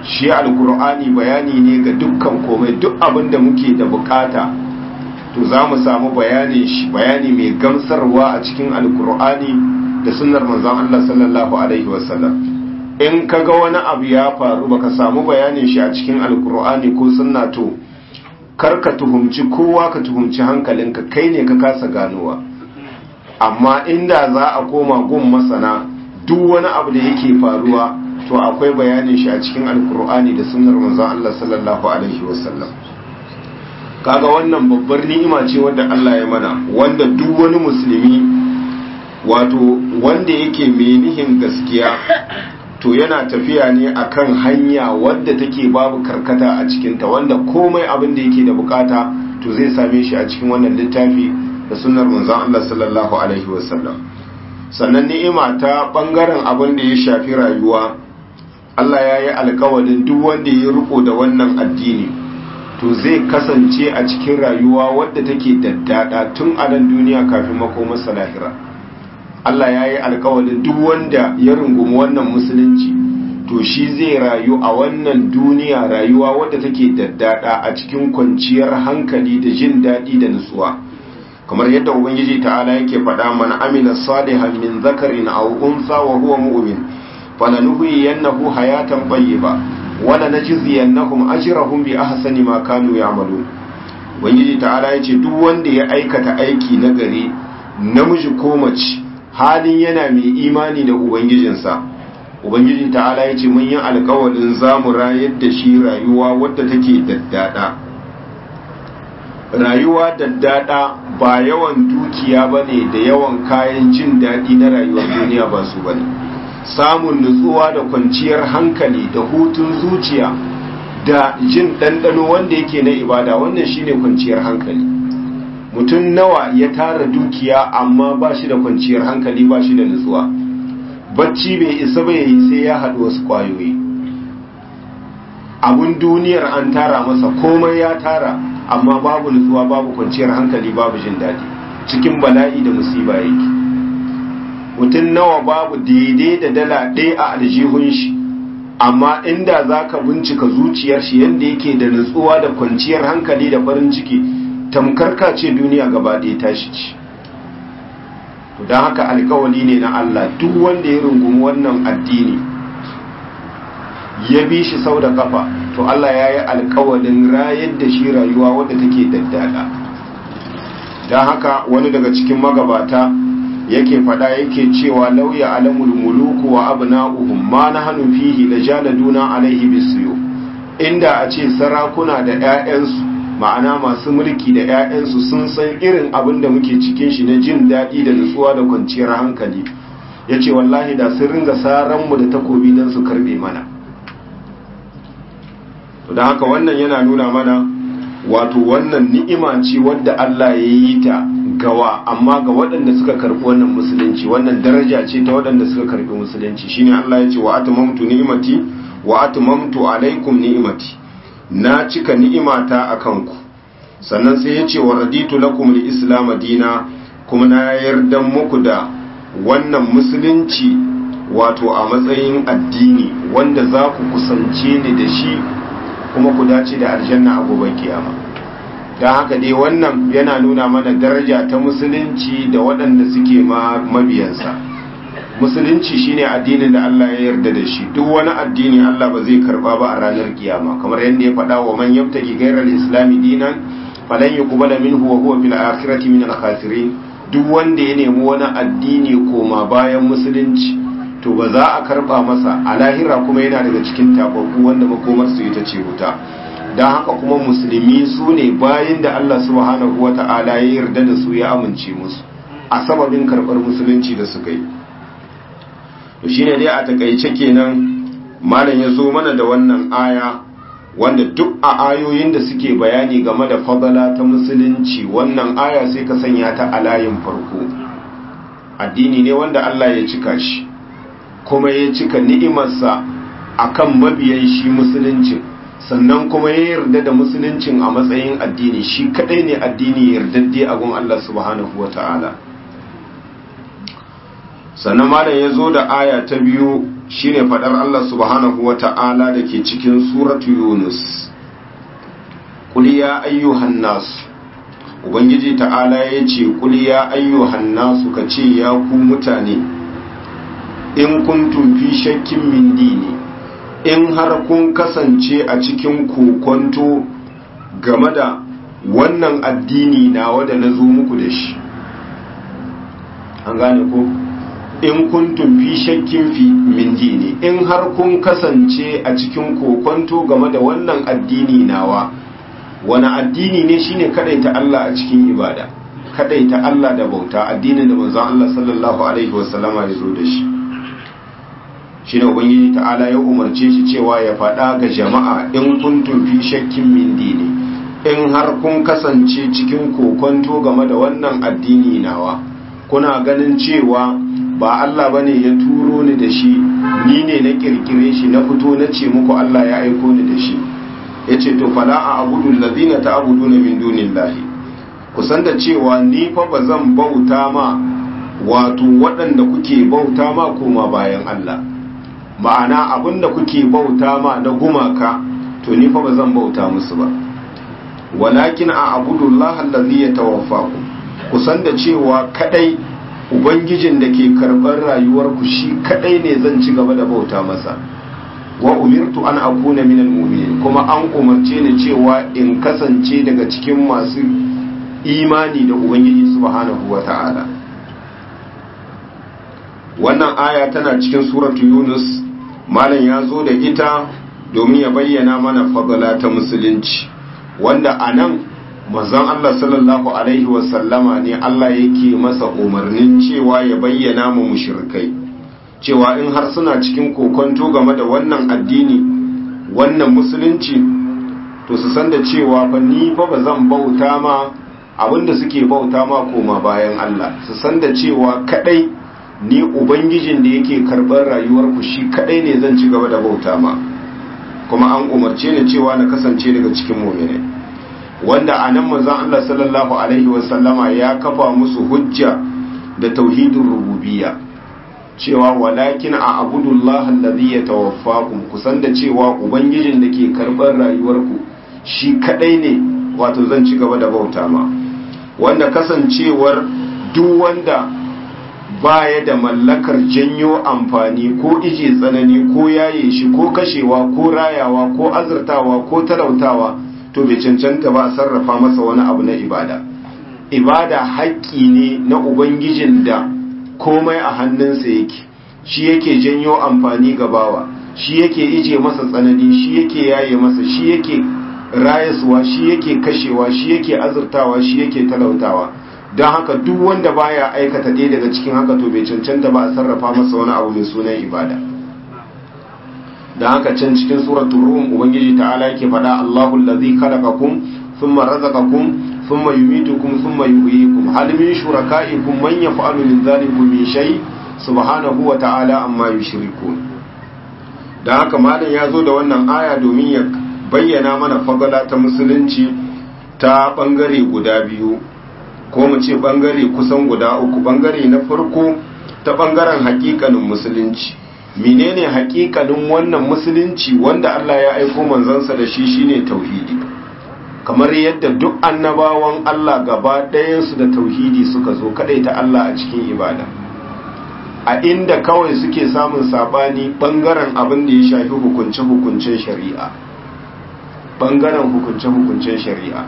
shi alkur'ani bayani ne ga dukkan komai duk abin da muke da bukata to za mu samu bayanin shi bayani mai gamsarwa a cikin alkur'ani da sunnar manzon Allah sallallahu alaihi wasallam in kaga wani abu ya faru baka samu bayanin shi a cikin alkur'ani ko sunna to kar ka tuhumci kowa ka tuhumci hankalinka kai ne ka kasa ganowa amma inda za a koma gun masana duk wani abu da yake faruwa to akwai bayanin shi a cikin alkur'ani da sunnar manzon Allah sallallahu alaihi wasallam kaga wannan babbar ni'ima ce wanda Allah ya mana wanda duk wani musulmi wato wanda yake mai nihin gaskiya to yana tafiya ne akan hanya wadda take babu karkata a cikinta wanda komai abin da yake da bukata to zai same shi a cikin wannan littafi da sunnar manzon Allah sallallahu alaihi wasallam sannan ni'ima ta bangaren abin da ya shafi rayuwa Allah ya yi alkawarin duk wanda ya riko da wannan addini to zai kasance a cikin rayuwa wadda take daddada tun a nan duniya kafin makomarsa lahira Allah ya yi alkawarin duk wanda ya rungumi wannan musulunci to shi zai rayu a wannan duniya rayuwa wadda take daddada a cikin kwanciyar hankali da jin daɗi da nutsuwa kamar yadda ubangiji ta'ala yake faɗa mana amila salihan min zakarin aw unsa wa huwa mu'min falanuhyiyannahu hayatan tayyiba wala najziyannahum ajrahum bi ahsani ma kanu ya'malun ubangiji ta'ala yace duk wanda ya aikata aiki nagari namiji ko mace halin yana mai imani da ubangijinsa ubangiji ta'ala yace mun yi alƙawarin zamu rayar da shi rayuwa wadda take daddada rayuwa daddada ba yawan dukiya bane da yawan kayan jin daɗi na rayuwar duniya ba su bane samun nutsuwa da kwanciyar hankali da hutun zuciya da jin ɗanɗano wanda yake na ibada wannan shine kwanciyar hankali mutum nawa ya tara dukiya amma ba shi da kwanciyar hankali ba shi da nutsuwa bacci bai isa bai yi sai ya haɗu wasu ƙwayoyi abun duniyar an tara masa komai ya tara amma babu nutsuwa babu kwanciyar hankali babu jin daɗi cikin bala'i da musiba yake mutum nawa babu daidai da dala ɗaya a aljihun shi amma inda za ka bincika zuciyar shi yadda yake da nutsuwa da kwanciyar hankali da farin ciki tamkar ka ce duniya gaba ɗaya tashi ci don haka alkawali ne na Allah duk wanda ya rungumi wannan addini ya bi shi sau da kafa to Allah ya yi alkawalin rayar da shi rayuwa wadda take daddada don haka wani daga cikin magabata yake fada yake cewa lauya alamul muluku wa abna'uhum ma nahnu fihi lajaladuna alaihi bisiyo inda a ce sarakuna da ƴaƴansu ma'ana masu mulki da ƴaƴansu sun san irin abin da muke cikin shi na jin daɗi da nutsuwa da kwanciyar hankali yace wallahi da sun ringa saran mu da takobi dan su karbe mana to dan haka wannan yana nuna mana wato wannan ni'ima ce wadda Allah ya yi ta gawa amma ga waɗanda suka karɓi wannan musulunci wannan daraja ce ta waɗanda suka karɓi musulunci shine Allah ya ce wa atmamtu ni'imati wa atmamtu alaikum ni'imati na cika ni'imata akan ku sannan sai ya ce wa raditu lakum al-islam dina kuma na yarda muku da wannan musulunci wato a matsayin addini wanda za ku kusance ni da shi kuma ku dace da aljanna a gobe kiyama don haka dai wannan yana nuna mana daraja ta musulunci da waɗanda suke mabiyansa musulunci shine addinin da Allah ya yarda da shi duk wani addini Allah ba zai karba ba a ranar kiyama kamar yadda ya faɗa wa man yabtaki ghayra al-islam dinan falan yuqbala minhu wa huwa fil akhirati min al-khasirin duk wanda ya nemi wani addini koma bayan musulunci to ba za a karba masa a lahira kuma yana daga cikin tababbu wanda makomarsu ita ce wuta don haka kuma musulmi su ne bayan da Allah subhanahu wa ta'ala ya yarda da su ya amince musu a sababin karɓar musulunci da suka yi to shine dai a takaice kenan malam ya zo mana da wannan aya wanda duk a ayoyin da suke bayani game da fadala ta musulunci wannan aya sai ka sanya ta a layin farko addini ne wanda Allah ya cika shi kuma ya cika ni'imarsa akan mabiyan shi musuluncin sannan kuma ya yarda da musuluncin a matsayin addini shi kadai ne addini yardadde a gun Allah subhanahu wata'ala sannan malam ya zo da aya ta biyu shine fadar Allah subhanahu wa ta'ala da ke cikin suratu Yunus Qul ya ayyuhan nas Ubangiji ta'ala ya ce Qul ya ayyuhan nas ka ce ya ku mutane in kuntum fi shakkin min dini in har kun kasance a cikin kokonto game da wannan addini nawa da na zo muku da shi an gane ko in kuntum fi shakkin fi min dini in har kun kasance a cikin kokonto game da wannan addini nawa wani addini ne shine kadaita Allah a cikin ibada kadaita Allah da bauta addinin da manzon Allah sallallahu alaihi wasallama ya zo da shi shine ubangiji ta'ala ya umarce shi cewa ya faɗa ga jama'a in kuntum fi shakkin min dini in har kun kasance cikin kokonto game da wannan addini nawa kuna ganin cewa ba Allah bane ya turo ni da shi ni ne na kirkire shi na fito na ce muku Allah ya aiko ni da shi yace to fala a abudu allazina ta'buduna min dunillahi kusan da cewa ni fa bazan bauta ma wato waɗanda kuke bauta ma koma bayan Allah ma'ana abinda kuke bauta ma na gumaka to ni fa bazan bauta musu ba walakin a abudullahi allazi yatawaffakum kusan da cewa kadai ubangijin da ke karɓar rayuwarku shi kadai ne zan ci gaba da bauta masa wa umirtu an akuna minal mu'minin kuma an umarce ni cewa in kasance daga cikin masu imani da ubangiji subhanahu wata'ala wannan aya tana cikin suratu yunus malam ya zo da ita domin ya bayyana mana fadala ta musulunci wanda a nan manzon Allah sallallahu alaihi wasallama ne Allah yake masa umarnin cewa ya bayyana mu mushrikai cewa in har suna cikin kokonto game da wannan addini wannan musulunci to su san da cewa fa ni fa ba zan bauta ma abinda suke bauta ma koma bayan Allah su san da cewa kadai ni ubangijin da yake karɓar rayuwarku shi kadai ne zan ci gaba da bauta ma kuma an umarce ni cewa na kasance daga cikin mu'minai wanda a nan manzon Allah sallallahu alaihi wasallama ya kafa musu hujja da tauhidin rububiyya cewa walakin a abudullah allazi yatawaffakum kusan da cewa ubangijin da ke karɓar rayuwarku shi kadai ne wato zan ci gaba da bauta ma wanda kasancewar duk wanda baya da mallakar janyo amfani ko ije tsanani ko yaye shi ko kashewa ko rayawa ko azurtawa ko talautawa to bai cancanta ba a sarrafa masa wani abu na ibada ibada haƙƙi ne na ubangijin da komai a hannunsa yake shi yake janyo amfani ga bawa shi yake ije masa tsanani shi yake yaye masa shi yake rayaswa shi yake kashewa shi yake azurtawa shi yake talautawa don haka duk wanda baya aikata ɗaya daga cikin haka to bai cancanta ba a sarrafa masa wani abu mai sunan ibada don haka can cikin suratul rum ubangiji ta'ala yake faɗa Allahu allazi khalaqakum thumma razaqakum thumma yumitukum thumma yuhyikum hal min shurakaikum man yaf'alu min dhalikum min shay subhanahu wa ta'ala amma yushrikun don haka malam ya zo da wannan aya domin ya bayyana mana fagala ta musulunci ta bangare guda biyu ko mu ce bangare kusan guda uku bangare na farko ta bangaren hakikanin musulunci menene hakikanin wannan musulunci wanda Allah ya aiko manzansa da shi shine tauhidi kamar yadda duk annabawan Allah gaba ɗayansu da tauhidi suka zo ta Allah a cikin ibada a inda kawai suke samun sabani bangaren abin da ya shafi hukunce-hukuncen shari'a bangaren hukunce-hukuncen shari'a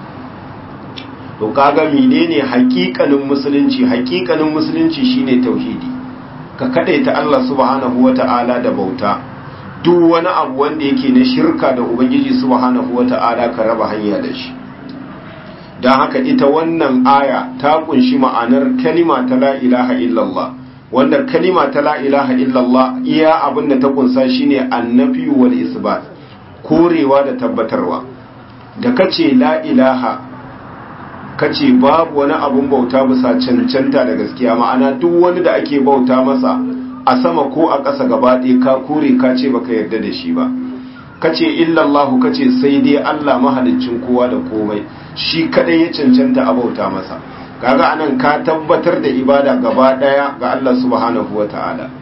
to kaga menene hakikanin musulunci hakikanin musulunci shine tauhidi ka kadaita Allah subhanahu wata'ala da bauta duk wani abu wanda yake na shirka da ubangiji subhanahu wata'ala ka raba hanya da shi don haka ita wannan aya ta kunshi ma'anar kalima ta la ilaha illallah wanda kalima ta la ilaha illallah iya abin da ta kunsa shine annafi wal isbat korewa da tabbatarwa da kace la ilaha kace babu wani abun bauta bisa cancanta da gaskiya ma'ana duk wani da ake bauta masa a sama ko a ƙasa gaba ɗaya ka kore ka ce baka yarda da shi ba kace illallahu kace sai dai Allah mahaliccin kowa da komai shi kadai ya cancanta a bauta masa kaga anan ka tabbatar da ibada gaba ɗaya ga Allah subhanahu wataala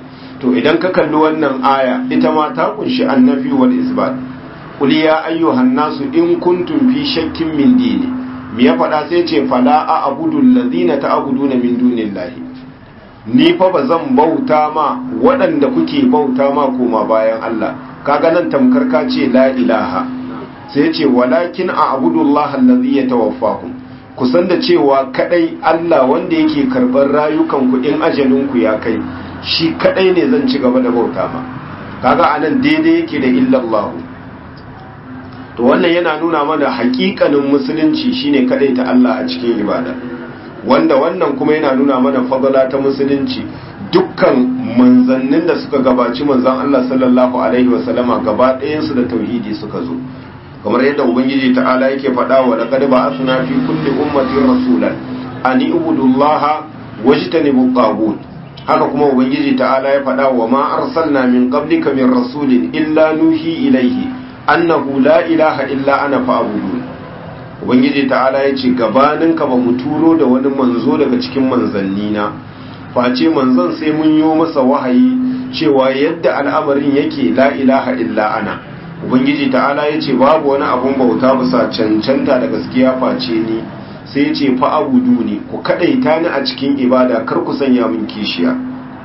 to idan ka kalli wannan aya ita ma ta kunshi annafi wal isbat qul ya ayyuhan nasu in kuntum fi shakkin min dini me ya faɗa sai ce fala a abudu allazina ta'buduna min dunillahi ni fa ba zan bauta ma waɗanda kuke bauta ma koma bayan Allah kaga nan tamkar ka ce la ilaha sai ce walakin a abudullahi allazi yatawaffakum ku san da cewa kadai Allah wanda yake karɓar rayukan ku in ajalin ku ya kai shi kadai ne zan ci gaba da bauta ma kaga anan daidai yake da illallahu to wannan yana nuna mana hakikanin musulunci shine kadai ta Allah a cikin ibada wanda wannan kuma yana nuna mana fadala ta musulunci dukkan manzannin da suka gabaci manzan Allah sallallahu alaihi wasallama gaba ɗayansu da tauhidi suka zo kamar yadda ubangiji ta'ala yake faɗa wa laqad ba'athna fi kulli ummatin rasulan an ibudullaha wajtanibu tagut haka kuma ubangiji ta'ala ya faɗa wa ma arsalna min qablika min rasulin illa nuhi ilaihi annahu la ilaha illa ana fa'budun ubangiji ta'ala ya ce gabaninka ba mu turo da wani manzo daga cikin manzanni na face manzon sai mun yi masa wahayi cewa yadda al'amarin yake la ilaha illa ana ubangiji ta'ala ya ce babu wani abun bauta bisa cancanta da gaskiya face ni sai ya ce fa'abudu ne ku kadaita ni a cikin ibada kar ku sanya min kishiya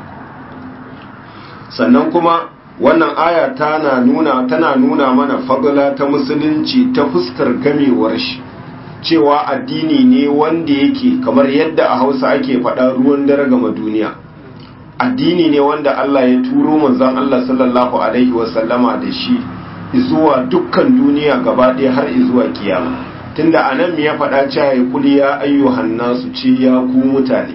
sannan kuma wannan aya tana nuna tana nuna mana fadla ta musulunci ta fuskar gamewar shi cewa addini ne wanda yake kamar yadda a Hausa ake faɗa ruwan dare gama duniya addini ne wanda Allah ya turo manzon Allah sallallahu alaihi wasallama da shi zuwa dukkan duniya gaba ɗaya har zuwa kiyama tunda anan me ya faɗa cewa ya kuli ya ayyuhan nasu ce ya ku mutane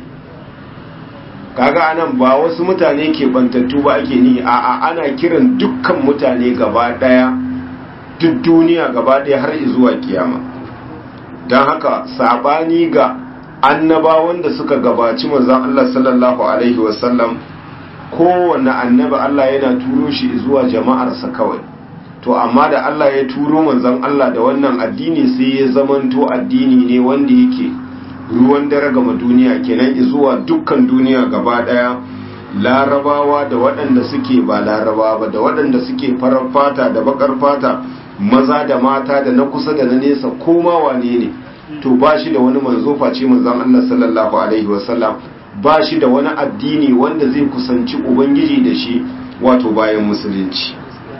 kaga anan ba wasu mutane ke bantattu ba ake ni a'a ana kiran dukkan mutane gaba daya duk duniya gaba daya har zuwa kiyama don haka sabani ga annabawan da suka gabaci manzon Allah sallallahu alaihi wasallam kowanne annabi Allah yana turo shi zuwa jama'arsa kawai to amma da Allah ya turo manzon Allah da wannan addini sai ya zamanto addini ne wanda yake ruwan dare gama duniya kenan zuwa dukkan duniya gaba daya larabawa da waɗanda suke ba laraba ba da waɗanda suke farar fata da bakar fata maza da mata da na kusa da na nesa koma wane ne to ba shi da wani manzo face manzon Allah sallallahu alaihi wasallam ba shi da wani addini wanda zai kusanci ubangiji da shi wato bayan musulunci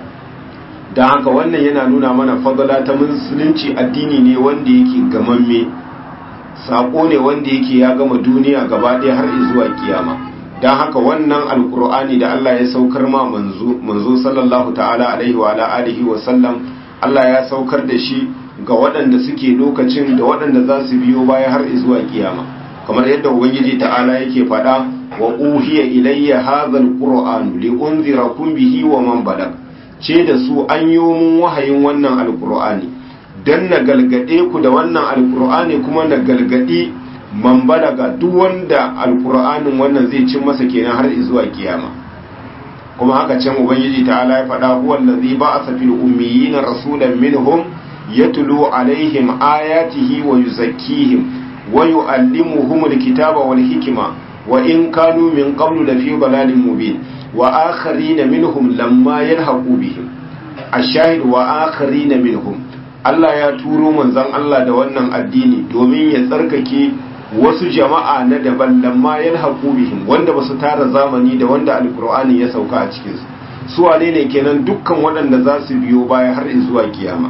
don haka wannan yana nuna mana fadala ta musulunci addini ne wanda yake gamamme saƙo ne wanda yake ya gama duniya gaba ɗaya har zuwa kiyama don haka wannan alkur'ani da Allah ya saukar ma manzo sallallahu ta'ala alaihi wa ala alihi wa sallam Allah ya saukar da shi ga waɗanda suke lokacin da waɗanda za su biyo baya har zuwa kiyama kamar yadda ubangiji ta'ala yake faɗa wa uhiya ilayya hadha alqur'an li unzirakum bihi wa man balag ce da su an yi mun wahayin wannan alkur'ani don na galgade ku da wannan alkur'ani kuma na galgadi man balaga duk wanda alkur'anin wannan zai cin masa kenan har zuwa kiyama kuma haka can ubangiji ta'ala ya faɗa huwa allazi ba'atha fil ummiyina rasulan minhum yatlu alaihim ayatihi wa yuzakkihim wa yu'allimuhum alkitaba wal hikma wa in kanu min qablu lafi dalalin mubin wa akharina minhum lamma yalhaqu bihim ash-shahid wa akharina minhum Allah ya turo manzon Allah da wannan addini domin ya tsarkake wasu jama'a na daban lamma yalhaqu bihim wanda basu tara zamani da wanda alqur'ani ya sauka a cikin su su wane ne kenan dukkan waɗanda za su biyo baya har zuwa kiyama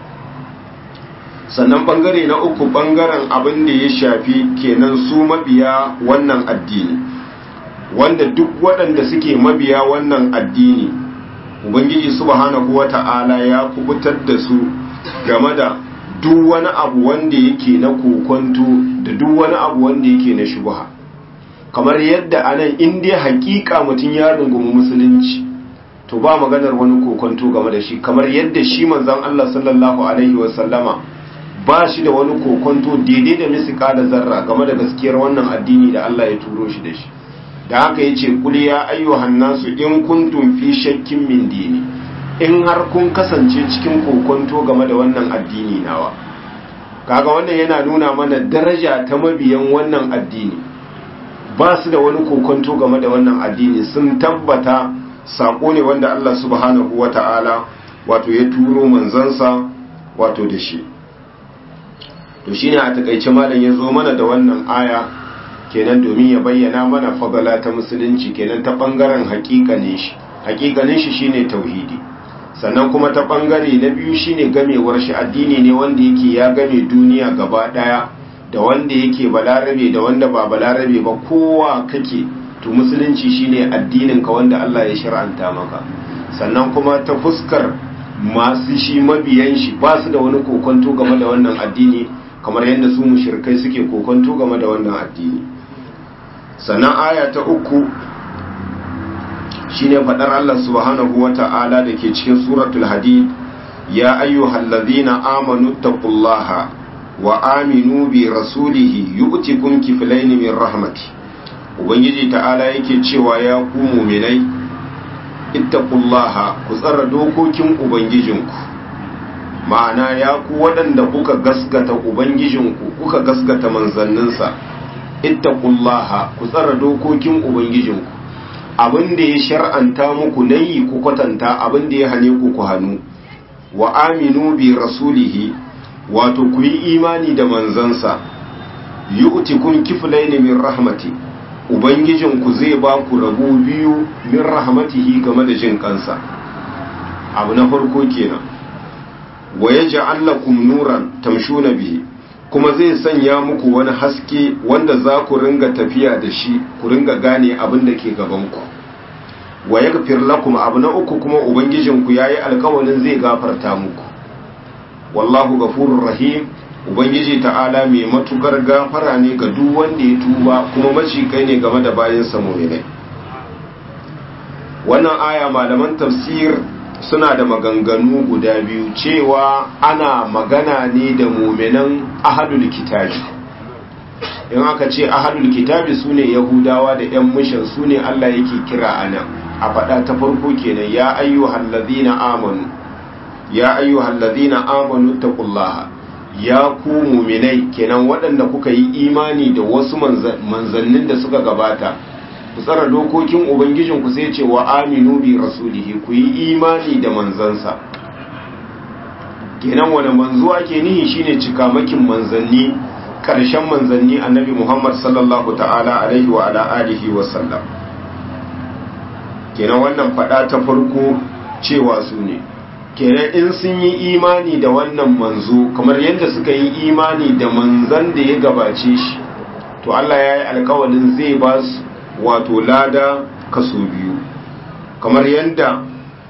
sannan bangare na uku bangaren abin da ya shafi kenan su mabiya wannan addini wanda duk waɗanda suke mabiya wannan addini ubangiji subhanahu wata'ala ya kubutar da su game da duk wani abu wanda yake na kokonto da duk wani abu wanda yake na shubha kamar yadda anan in dai hakika mutum ya rungumi musulunci to ba maganar wani kokonto game da shi kamar yadda shi manzon Allah sallallahu alaihi wasallama ba shi da wani kokonto daidai da misika da zarra game da gaskiyar wannan addini da Allah ya turo shi da shi da haka ya ce kuli ya ayyuhan nasu in kuntum fi shakkin min dini in har kun kasance cikin kokonto game da wannan addini nawa kaga wannan yana nuna mana daraja ta mabiyan wannan addini ba su da wani kokonto game da wannan addini sun tabbata sako ne wanda Allah subhanahu wata'ala wato ya turo manzansa wato da shi to shine a takaice malam ya zo mana da wannan aya kenan domin ya bayyana mana fadala ta musulunci kenan ta bangaren hakikanin shi hakikanin shi shine tauhidi sannan kuma ta bangare na biyu shine gamewar shi addini ne wanda yake ya game duniya gaba daya da wanda yake balarabe da wanda ba balarabe ba kowa kake to musulunci shine addinin ka wanda Allah ya shar'anta maka sannan kuma ta fuskar masu shi mabiyan shi ba su da wani kokonto game da wannan addini kamar yadda su mushrikai suke kokonto game da wannan addini sannan aya ta uku shine fadar Allah subhanahu wata'ala da ke cikin suratul hadid ya ayyuhal ladhina amanu taqullaha wa aminu bi rasulihi yu'tikum kiflayn min rahmati ubangiji ta'ala yake cewa ya ku mu'minai ittaqullaha ku tsara dokokin ubangijinku ma'ana ya ku waɗanda kuka gaskata ubangijinku kuka gaskata manzanninsa ittaqullaha ku tsara dokokin ubangijinku abin da ya shar'anta muku nayi ku kwatanta abin da ya hane ku ku hannu wa aminu bi rasulihi wato ku yi imani da manzansa yu'tikum kiflayn min rahmati ubangijinku zai ba ku rabu biyu min rahmatihi game da jin kansa abu na farko kenan wa yaj'al lakum nuran tamshuna bihi kuma zai sanya muku wani haske wanda za ku ringa tafiya da shi ku ringa gane abin da ke gabanku wa yaghfir lakum abu na uku kuma ubangijinku yayi alƙawarin zai gafarta muku wallahu ghafurur rahim ubangiji ta'ala mai matukar gafara ne ga duk wanda ya tuba kuma macikai ne game da bayan sa mu'minai wannan aya malaman tafsir suna da maganganu guda biyu cewa ana magana ne da muminan ahadul kitabi in aka ce ahadul kitabi su ne yahudawa da 'yan mishan su ne allah yake kira a nan a faɗa ta farko kenan ya ayyuhal ladina amanu ya ayyuhal ladina amanu taqullaha ya ku muminai kenan waɗanda kuka yi imani da wasu manzannin da suka gabata ku tsara dokokin ubangijinku sai ce wa aminu bi rasulihi ku yi imani da manzansa kenan wani manzo ake nihi shine cikamakin manzanni karshen manzanni annabi Muhammad sallallahu ta'ala alaihi wa ala alihi wa sallam kenan wannan fada ta farko cewa su ne kenan in sun yi imani da wannan manzo kamar yadda suka yi imani da manzan da ya gabace shi to Allah ya yi alkawalin zai ba su wato lada kaso biyu kamar yadda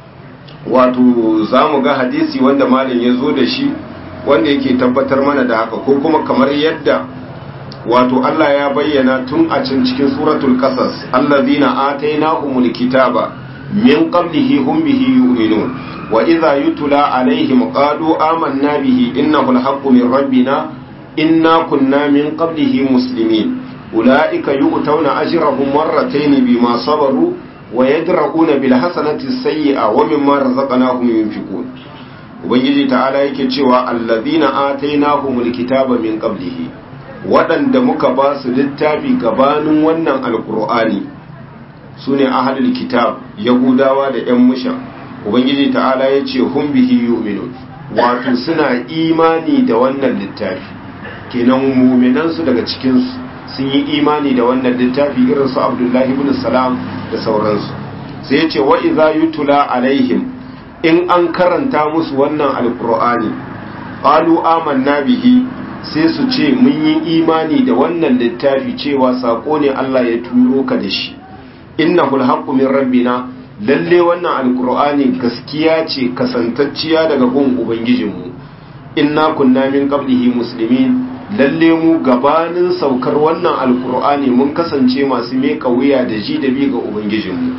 wato za mu ga hadisi wanda malin ya zo da shi wanda yake tabbatar mana da haka ko kuma kamar yadda wato Allah ya bayyana tun a can cikin suratul qasas allazina atainahumul kitaba min qablihi hum bihi yu'minun wa idza yutla alaihim qalu amanna bihi innahu alhaqqu min rabbina inna kunna min qablihi muslimin ulaika yu'tawna ajrahum marratayn bima sabaru wa yadra'una bil hasanati sayyi'a wa mimma razaqnahum yunfiqun ubangiji ta'ala yake cewa allazina atainahumul kitaba min qablihi waɗanda muka ba su littafi gabanin wannan alkur'ani su ne ahalul kitab yahudawa da 'yan musha ubangiji ta'ala ya ce hun bihi yu'minun wato suna imani da wannan littafi kenan muminansu daga cikinsu sun yi imani da wannan littafi irin su abdullahi ibn salam da sauransu sai ya ce wa iza yutula alaihim in an karanta musu wannan alkur'ani qalu amanna bihi sai su ce mun yi imani da wannan littafi cewa sako ne Allah ya turo ka da shi innahul haqqu min rabbina lalle wannan alqur'ani gaskiya ce kasantacciya daga gun ubangijinmu inna kunna min qablihi muslimin lalle mu gabanin saukar wannan alqur'ani mun kasance masu meka wuya da ji da bi ga ubangijinmu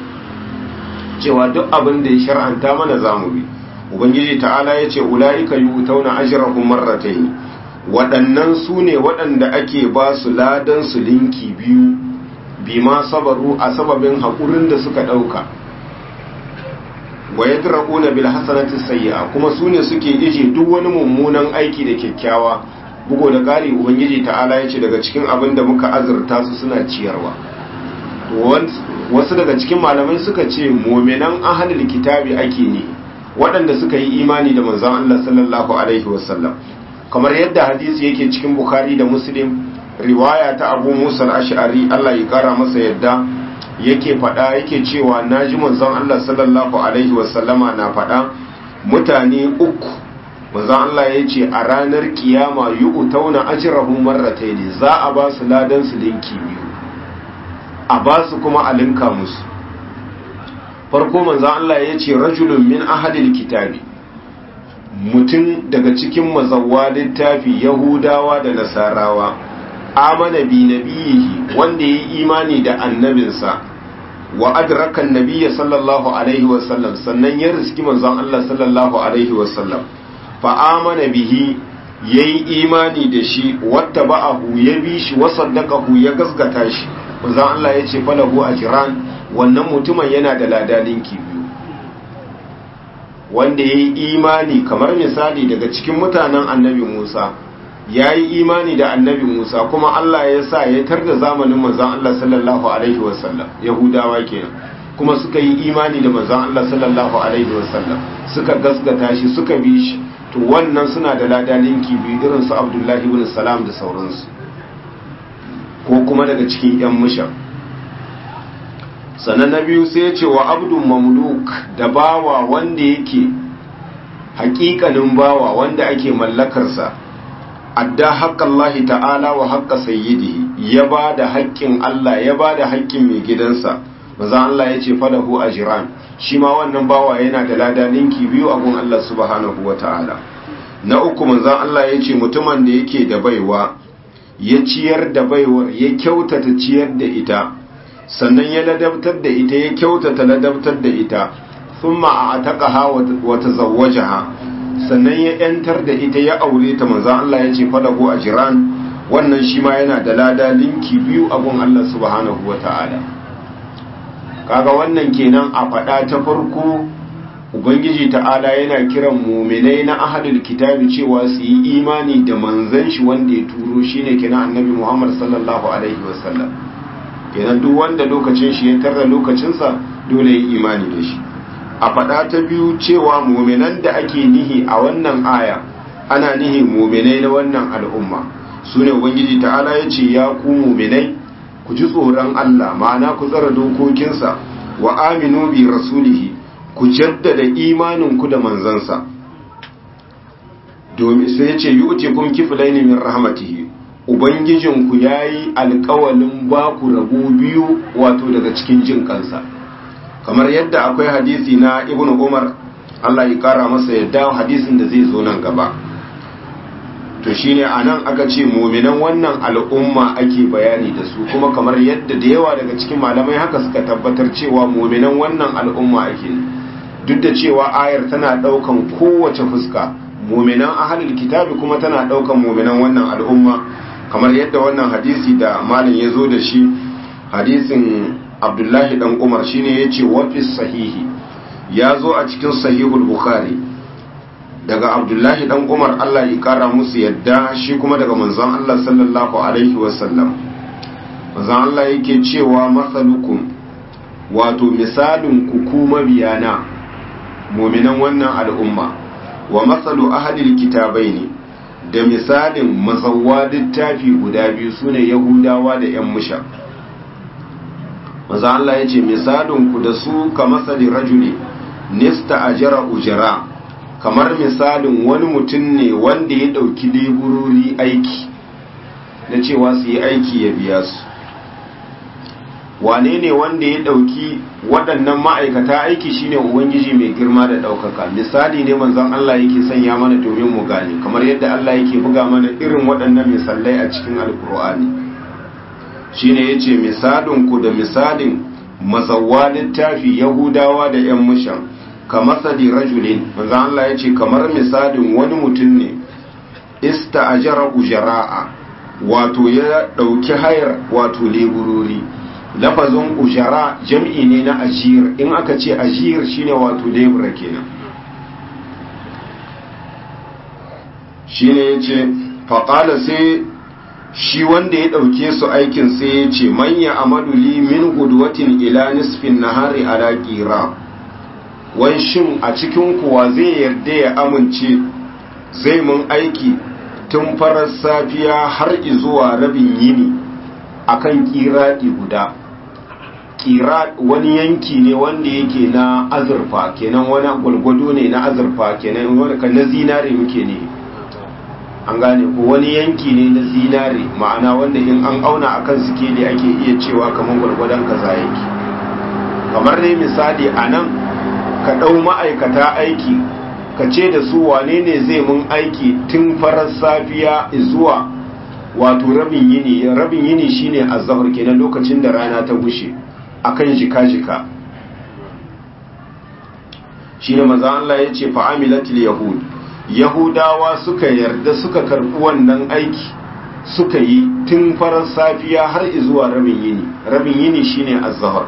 cewa duk abin da ya shar'anta mana zamu bi ubangiji ta'ala ya ce ula'ika yu'tauna ajrahum marratayn waɗannan su ne waɗanda ake ba su ladan su linki biyu bi ma sabaru a sababin haƙurin da suka ɗauka wa yadra'una bil hasanati sayyi'a kuma su ne suke ije duk wani mummunan aiki da kyakkyawa bugo da ƙari ubangiji ta'ala ya ce daga cikin abin da muka azurta su suna ciyarwa wasu daga cikin malamai suka ce muminan ahalul kitabi ake ne waɗanda suka yi imani da manzon Allah sallallahu alaihi wasallam kamar yadda hadisi yake cikin bukhari da muslim riwaya ta abu musa al-ash'ari Allah ya kara masa yadda yake faɗa yake cewa naji manzon Allah sallallahu alaihi wasallama na faɗa mutane uku manzon Allah ya ce a ranar kiyama yu'tauna ajrahum marratayn za a ba su ladan su linki biyu a ba su kuma a linka musu farko manzan Allah ya ce rajulun min ahadil kitabi mutum daga cikin mazawwa littafi yahudawa da nasarawa amana bi nabiyihi wanda ya yi imani da annabinsa wa adraka nabiyya sallallahu alaihi wasallam sannan ya riski manzon Allah sallallahu alaihi wasallam fa amana bihi yayi imani da shi watta ba'ahu ya bi shi wa saddaqahu ya gasgata shi manzon Allah ya ce falahu ajran wannan mutumin yana da ladalinki biyu wanda ya yi imani kamar misali daga cikin mutanen annabi Musa ya yi imani da annabi Musa kuma Allah ya sa ya tar da zamanin manzon Allah sallallahu alaihi wasallam yahudawa kenan kuma suka yi imani da manzon Allah sallallahu alaihi wasallam suka gasgata shi suka bi shi to wannan suna da ladalinki biyu irin su Abdullahi ibn Salam da sauransu ko kuma daga cikin yan mushan sannan na biyu sai ya ce wa abdun mamluk da bawa wanda yake hakikanin bawa wanda ake mallakarsa adda haƙƙan lahi ta'ala wa haƙƙa sayyidi ya ba da haƙƙin Allah ya ba da haƙƙin mai gidansa maza Allah ya ce falahu ajran shi ma wannan bawa yana da lada ninki biyu a gun Allah subhanahu wa ta'ala na uku manzan Allah ya ce mutumin da yake da baiwa ya ciyar da baiwar ya kyautata ciyar da ita sannan ya ladabtar da ita ya kyautata ladabtar da ita thumma a'taqaha wa tazawwajaha sannan ya yantar da ita ya aure ta manzo Allah ya ce fadahu ajran wannan shi ma yana da lada linki biyu a gun Allah subhanahu wata'ala kaga wannan kenan a fada ta farko ubangiji ta'ala yana kiran mu'minai na ahlul kitabi cewa su yi imani da manzon shi wanda ya turo shine kenan annabi Muhammad sallallahu alaihi wasallam kenan duk wanda lokacin shi ya tarra lokacinsa dole ya imani da shi a faɗa ta biyu cewa muminan da ake nihi a wannan aya ana nihi muminai na wannan al'umma su ne ubangiji ta'ala ya ce ya ku muminai ku ji tsoron Allah ma'ana ku tsara dokokinsa wa aminu bi rasulihi ku jaddada imaninku da manzansa domin sai ya ce yi uce kun kifilaini min rahmatihi Ubangijinku ya yi alkawalin ba ku rabu biyu wato daga cikin jin kansa kamar yadda akwai hadisi na ibn umar Allah ya kara masa yadda hadisin da zai zo nan gaba to shine anan aka ce muminan wannan al'umma ake bayani da su kuma kamar yadda da yawa daga cikin malamai haka suka tabbatar cewa muminan wannan al'umma ake duk da cewa ayar tana daukan kowace fuska muminan ahlul kitabi kuma tana daukan muminan wannan al'umma kamar yadda wannan hadisi da malin ya zo da shi hadisin abdullahi dan umar shine ya ce wafis sahihi ya zo a cikin sahihul bukhari daga abdullahi dan umar allah ya kara musu yadda shi kuma daga manzon allah sallallahu alaihi wasallam manzon allah yake cewa masalukum wato misalin ku kuma biyana muminan wannan al'umma wa masalu ahlil kitabai ne da misalin mazawwa littafi guda biyu sune yahudawa da yan musha maza Allah ya ce misalinku da su ka masali rajuli nista ajara ujara kamar misalin wani mutum ne wanda ya ɗauki leburori aiki na cewa su yi aiki ya biya su wane ne wanda ya ɗauki waɗannan ma'aikata aiki shine ubangiji mai girma da ɗaukaka misali ne manzon Allah yake sanya mana domin mu gane kamar yadda Allah yake buga mana irin waɗannan misalai a cikin alkur'ani shine yace misalin ku da misalin mazawwa littafi yahudawa da yan mushan ka masali rajulin manzon Allah yace kamar misalin wani mutum ne ista'ajara ujara'a wato ya ɗauki hayar wato leburori lafazin ujara jam'i ne na ajiyar in aka ce ajiyar shine wato lebura kenan shine yace faƙala sai shi wanda ya ɗauke su aikin sai ya ce manya amadu li min gudwatin ila nisfin nahari ala ƙira wai shin a cikin kuwa zai yarda ya amince zai mun aiki tun farar safiya har zuwa rabin yini akan ƙiraɗi guda ƙira wani yanki ne wanda yake na azurfa kenan wani gwalgwado ne na azurfa kenan wani na zinare muke ne an gane ko wani yanki ne na zinare ma'ana wanda in an auna akan sikeli ake iya cewa kamar gwargwadon kaza yake kamar dai misali a nan ka ɗau ma'aikata aiki ka ce da su wane ne zai mun aiki tun farar safiya zuwa wato rabin yini rabin yini shine azhar kenan lokacin da rana ta gushe akan jika-jika shine manzo Allah ya ce fa amilatil yahud yahudawa suka yarda suka karbi wannan aiki suka yi tun farar safiya har zuwa rabin yini rabin yini shine az-zuhr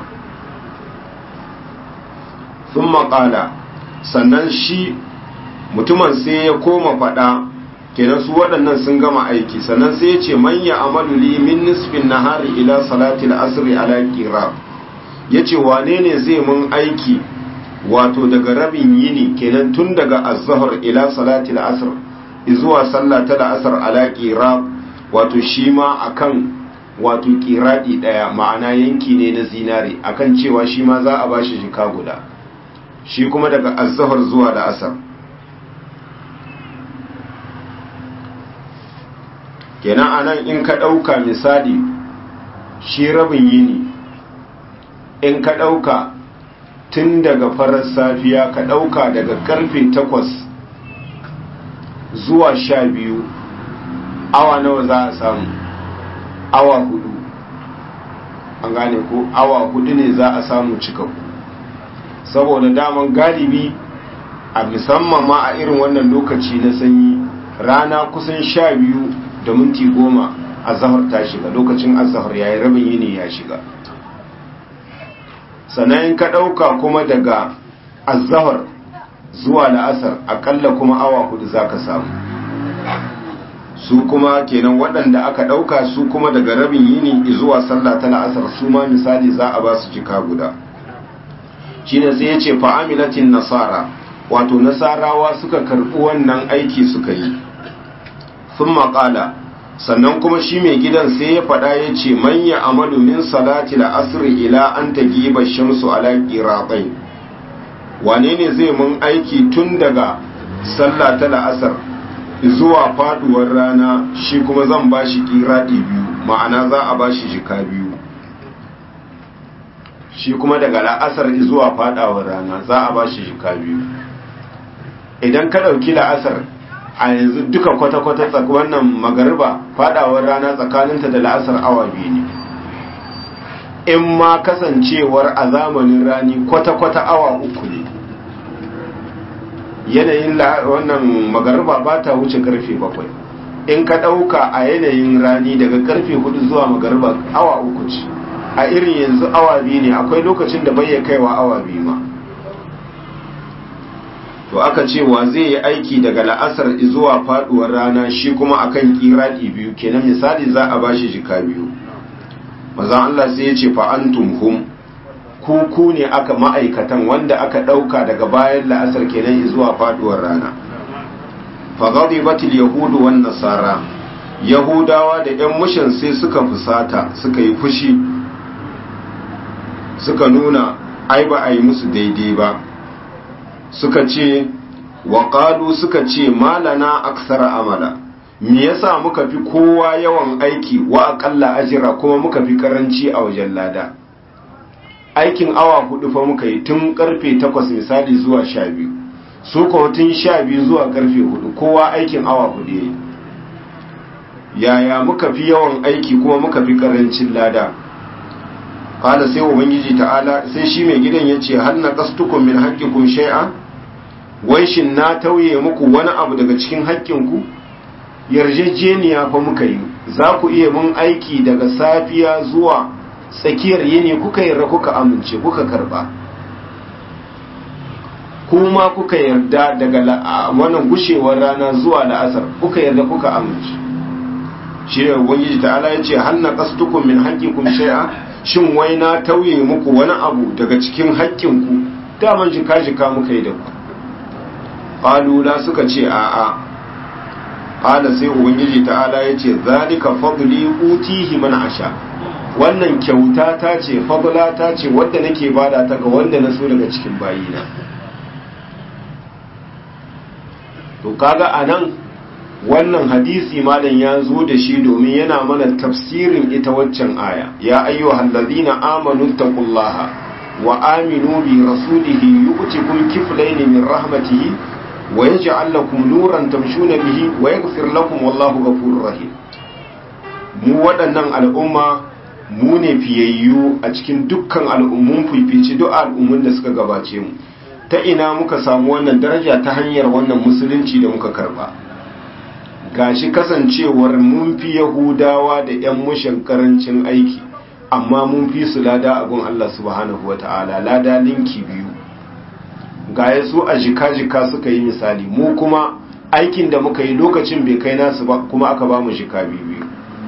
thumma qala sannan shi mutumin sai ya koma fada kenan su waɗannan sun gama aiki sannan sai ya ce manya amalu li min nisfin nahari ila salati al-asr ala qira yace wane ne zai mun aiki wato daga rabin yini kenan tun daga az-zuhr ila salati al-asr zuwa sallah ta al-asr ala qira wato shi ma akan wato qiradi daya ma'ana yanki ne na zinare akan cewa shi ma za a bashi jika guda shi kuma daga az-zuhr zuwa da asar kenan anan in ka dauka misali shi rabin yini in ka dauka tun daga farar safiya ka ɗauka daga karfe takwas zuwa sha biyu awa nawa za a samu awa hudu an gane ko awa hudu ne za a samu cikakku saboda daman galibi a musamman ma a irin wannan lokaci na sanyi rana kusan sha biyu da minti goma a zahar ta shiga lokacin azahar yayi rabin yini ya shiga sannan ka ɗauka kuma daga azahar zuwa la'asar akalla kuma awa hudu za ka samu su kuma kenan waɗanda aka ɗauka su kuma daga rabin yini zuwa sallah ta la'asar su ma misali za a ba su jika guda shi ne sai ya ce fa'amilatin nasara wato nasarawa suka karɓi wannan aiki suka yi sun maƙala sannan kuma shi mai gidan sai ya faɗa ya ce manya amalu min salati asiri ila an ta giba shamsu ala ƙiraɓai wane ne zai mun aiki tun daga sallah ta la'asar zuwa faduwar rana shi kuma zan ba shi ƙiraɗi biyu ma'ana za a ba shi jika biyu shi kuma daga la'asar zuwa fadawar rana za a ba shi jika biyu idan ka ɗauki la'asar a yanzu duka kwata-kwata wannan magariba fadawar rana tsakaninta da la'asar awa biyu ne in ma kasancewar a zamanin rani kwata-kwata awa uku ne yanayin wannan magariba ba ta wuce karfe bakwai in ka ɗauka a yanayin rani daga karfe hudu zuwa magariba awa uku ce a irin yanzu awa biyu ne akwai lokacin da bai kaiwa awa biyu ma to aka ce wa zai yi aiki daga la'asar zuwa faduwar rana shi kuma akan kiradi biyu kenan misali za a bashi jika biyu maza Allah sai ya ce fa antum hum ku ku ne aka ma'aikatan wanda aka dauka daga bayan la'asar kenan zuwa faduwar rana fa ghadibatil yahudu wan nasara yahudawa da yan mushin sai suka fusata suka yi fushi suka nuna ai ba a yi musu daidai ba suka ce waƙalu suka ce malana aksara amala me yasa muka fi kowa yawan aiki wa aƙalla ajira kuma muka fi karanci a wajen lada aikin awa hudu fa muka yi tun karfe takwas misali zuwa sha biyu su kuma tun sha biyu zuwa karfe hudu kowa aikin awa hudu ya yaya muka fi yawan aiki kuma muka fi karancin lada kala sai ubangiji ta'ala sai shi mai gidan ya ce hal naqastukum min haqqikum shay'a wai shin na tauye muku wani abu daga cikin haƙƙinku yarjejeniya fa muka yi za ku iya mun aiki daga safiya zuwa tsakiyar yini kuka yarda kuka amince kuka karba kuma kuka yarda daga wannan gushewar rana zuwa la'asar kuka yarda kuka amince shi ne ubangiji ta'ala ya ce hal naqastukum min haqqikum shay'a shin wai na tauye muku wani abu daga cikin haƙƙinku daman jika jika muka yi da ku qalula suka ce a'a qala sai ubangiji ta'ala ya ce zalika fadli utihi man asha wannan kyauta ta ce fadla ta ce wadda nake bada ta ga wanda na so daga cikin bayina to kaga anan wannan hadisi malam ya zo da shi domin yana mana tafsirin ita waccan aya ya ayyuhal ladina amanu taqullaha wa aminu bi rasulihi yu'tikum kiflayn min rahmatihi wa yaj'al lakum nuran tamshuna bihi wa yaghfir lakum wallahu ghafurur rahim mu waɗannan al'umma mu ne fiyayyu a cikin dukkan al'ummun fifici duk al'ummun da suka gabace mu ta ina muka samu wannan daraja ta hanyar wannan musulunci da muka karba gashi kasancewar mun fi yahudawa da 'yan mushin karancin aiki amma mun fi su lada a gun Allah subhanahu wa ta'ala lada linki biyu gaya su a jika-jika suka yi misali mu kuma aikin da muka yi lokacin bai kai nasu ba kuma aka ba mu jika biyu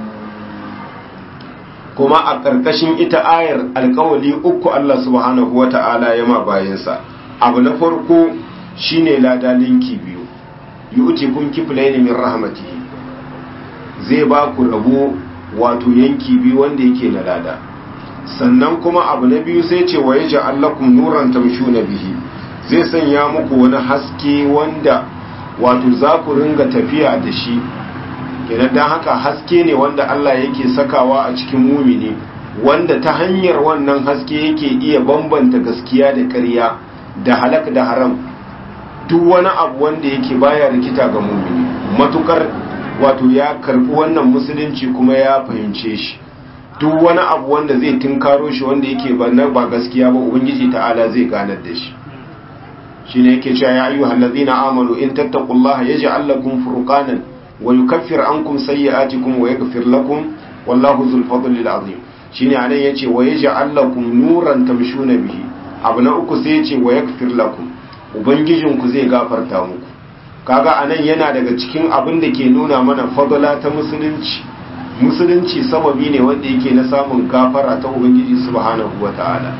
kuma a ƙarƙashin ita ayar alkawali uku Allah subhanahu wa ta'ala ya ma bayansa abu na farko shine lada linki biyu yu'ti kun kiflaini min rahmatihi zai ba ku rabo wato yanki biyu wanda yake na lada sannan kuma abu na biyu sai ce wa yaj'al lakum nuran tamshuna bihi zai sanya muku wani haske wanda wato za ku ringa tafiya da shi kenan dan haka haske ne wanda Allah yake sakawa a cikin mumini wanda ta hanyar wannan haske yake iya bambanta gaskiya da ƙarya da halak da haram duk wani abu wanda yake baya rikita ga mumini matukar wato ya karbi wannan musulunci kuma ya fahimce shi duk wani abu wanda zai tunkaro shi wanda yake ba gaskiya ba ubangiji ta'ala zai ganar da shi shine yake cewa ya ayyuhal ladzina amanu in tattaqullaha yaj'al lakum furqanan wa yukaffir ankum sayyi'atikum wa yaghfir lakum wallahu dhul fadli azim shine anan yace wa yaj'al lakum nuran tamshuna bihi abu na uku sai yace wa yaghfir lakum ubangijinku zai gafarta muku kaga anan yana daga cikin abin da ke nuna mana fadala ta musulunci musulunci sababi ne wanda yake na samun gafara ta ubangiji subhanahu wata'ala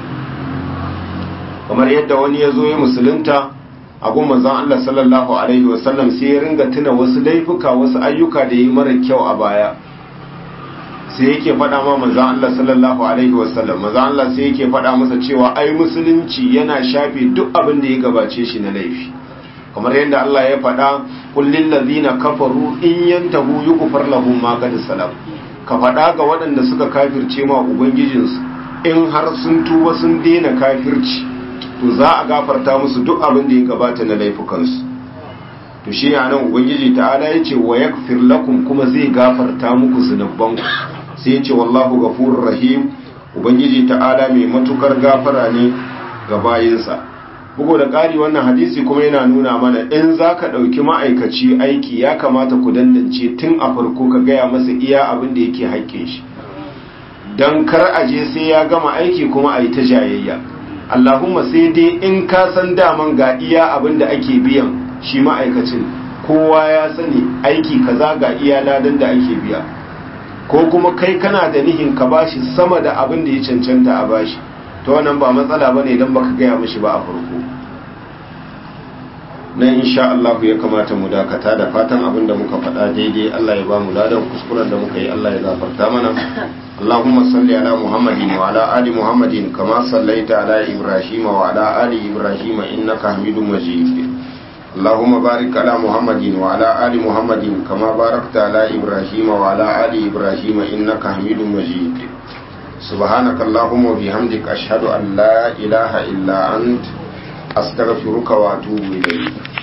kamar yadda wani ya zo ya musulunta a gun manzon Allah sallallahu alaihi wasallam sai ya ringa tuna wasu laifuka wasu ayyuka da yi mara kyau a baya sai yake faɗa ma manzon Allah sallallahu alaihi wasallam manzon Allah sai yake faɗa masa cewa ai musulunci yana shafe duk abin da ya gabace shi na laifi kamar yadda Allah ya faɗa kullin ladina kafaru in yantahu yughfar lahum ma qad salam ka faɗa ga waɗanda suka kafirce ma ubangijinsu in har sun tuba sun daina kafirci to za a gafarta musu duk abin da ya gabata na laifukansu to shi ya nan ubangiji ta'ala ya ce wa yakfir lakum kuma zai gafarta muku zunubanku sai ya ce wallahu ghafurur rahim ubangiji ta'ala mai matukar gafara ne ga bayinsa bugu da ƙari wannan hadisi kuma yana nuna mana in za ka ɗauki ma'aikaci aiki ya kamata ku dandance tun a farko ka gaya masa iya abin da yake haƙƙin shi don kar a je sai ya gama aiki kuma a yi ta jayayya allahumma sai dai in ka san daman ga iya abin da ake biyan shi ma'aikacin kowa ya sani aiki kaza ga iya ladan da ake biya ko kuma kai kana da nihin ka bashi sama da abin da ya cancanta a bashi ta wannan ba matsala ba ne don baka gaya mashi ba a farko nan insha Allah ya kamata mu dakata da fatan abin da muka faɗa daidai Allah ya ba mu ladan kuskuren da muka yi Allah ya gafarta mana Allahumma salli ala Muhammadin wa ala ali Muhammadin kama sallaita ala Ibrahim wa ala ali Ibrahim innaka Hamidum Majid اللهم بارك على محمد وعلى آل محمد كما باركت على إبراهيم وعلى آل إبراهيم إنك حميد مجيد سبحانك اللهم وبحمدك أشهد أن لا إله إلا أنت أستغفرك وأتوب إليك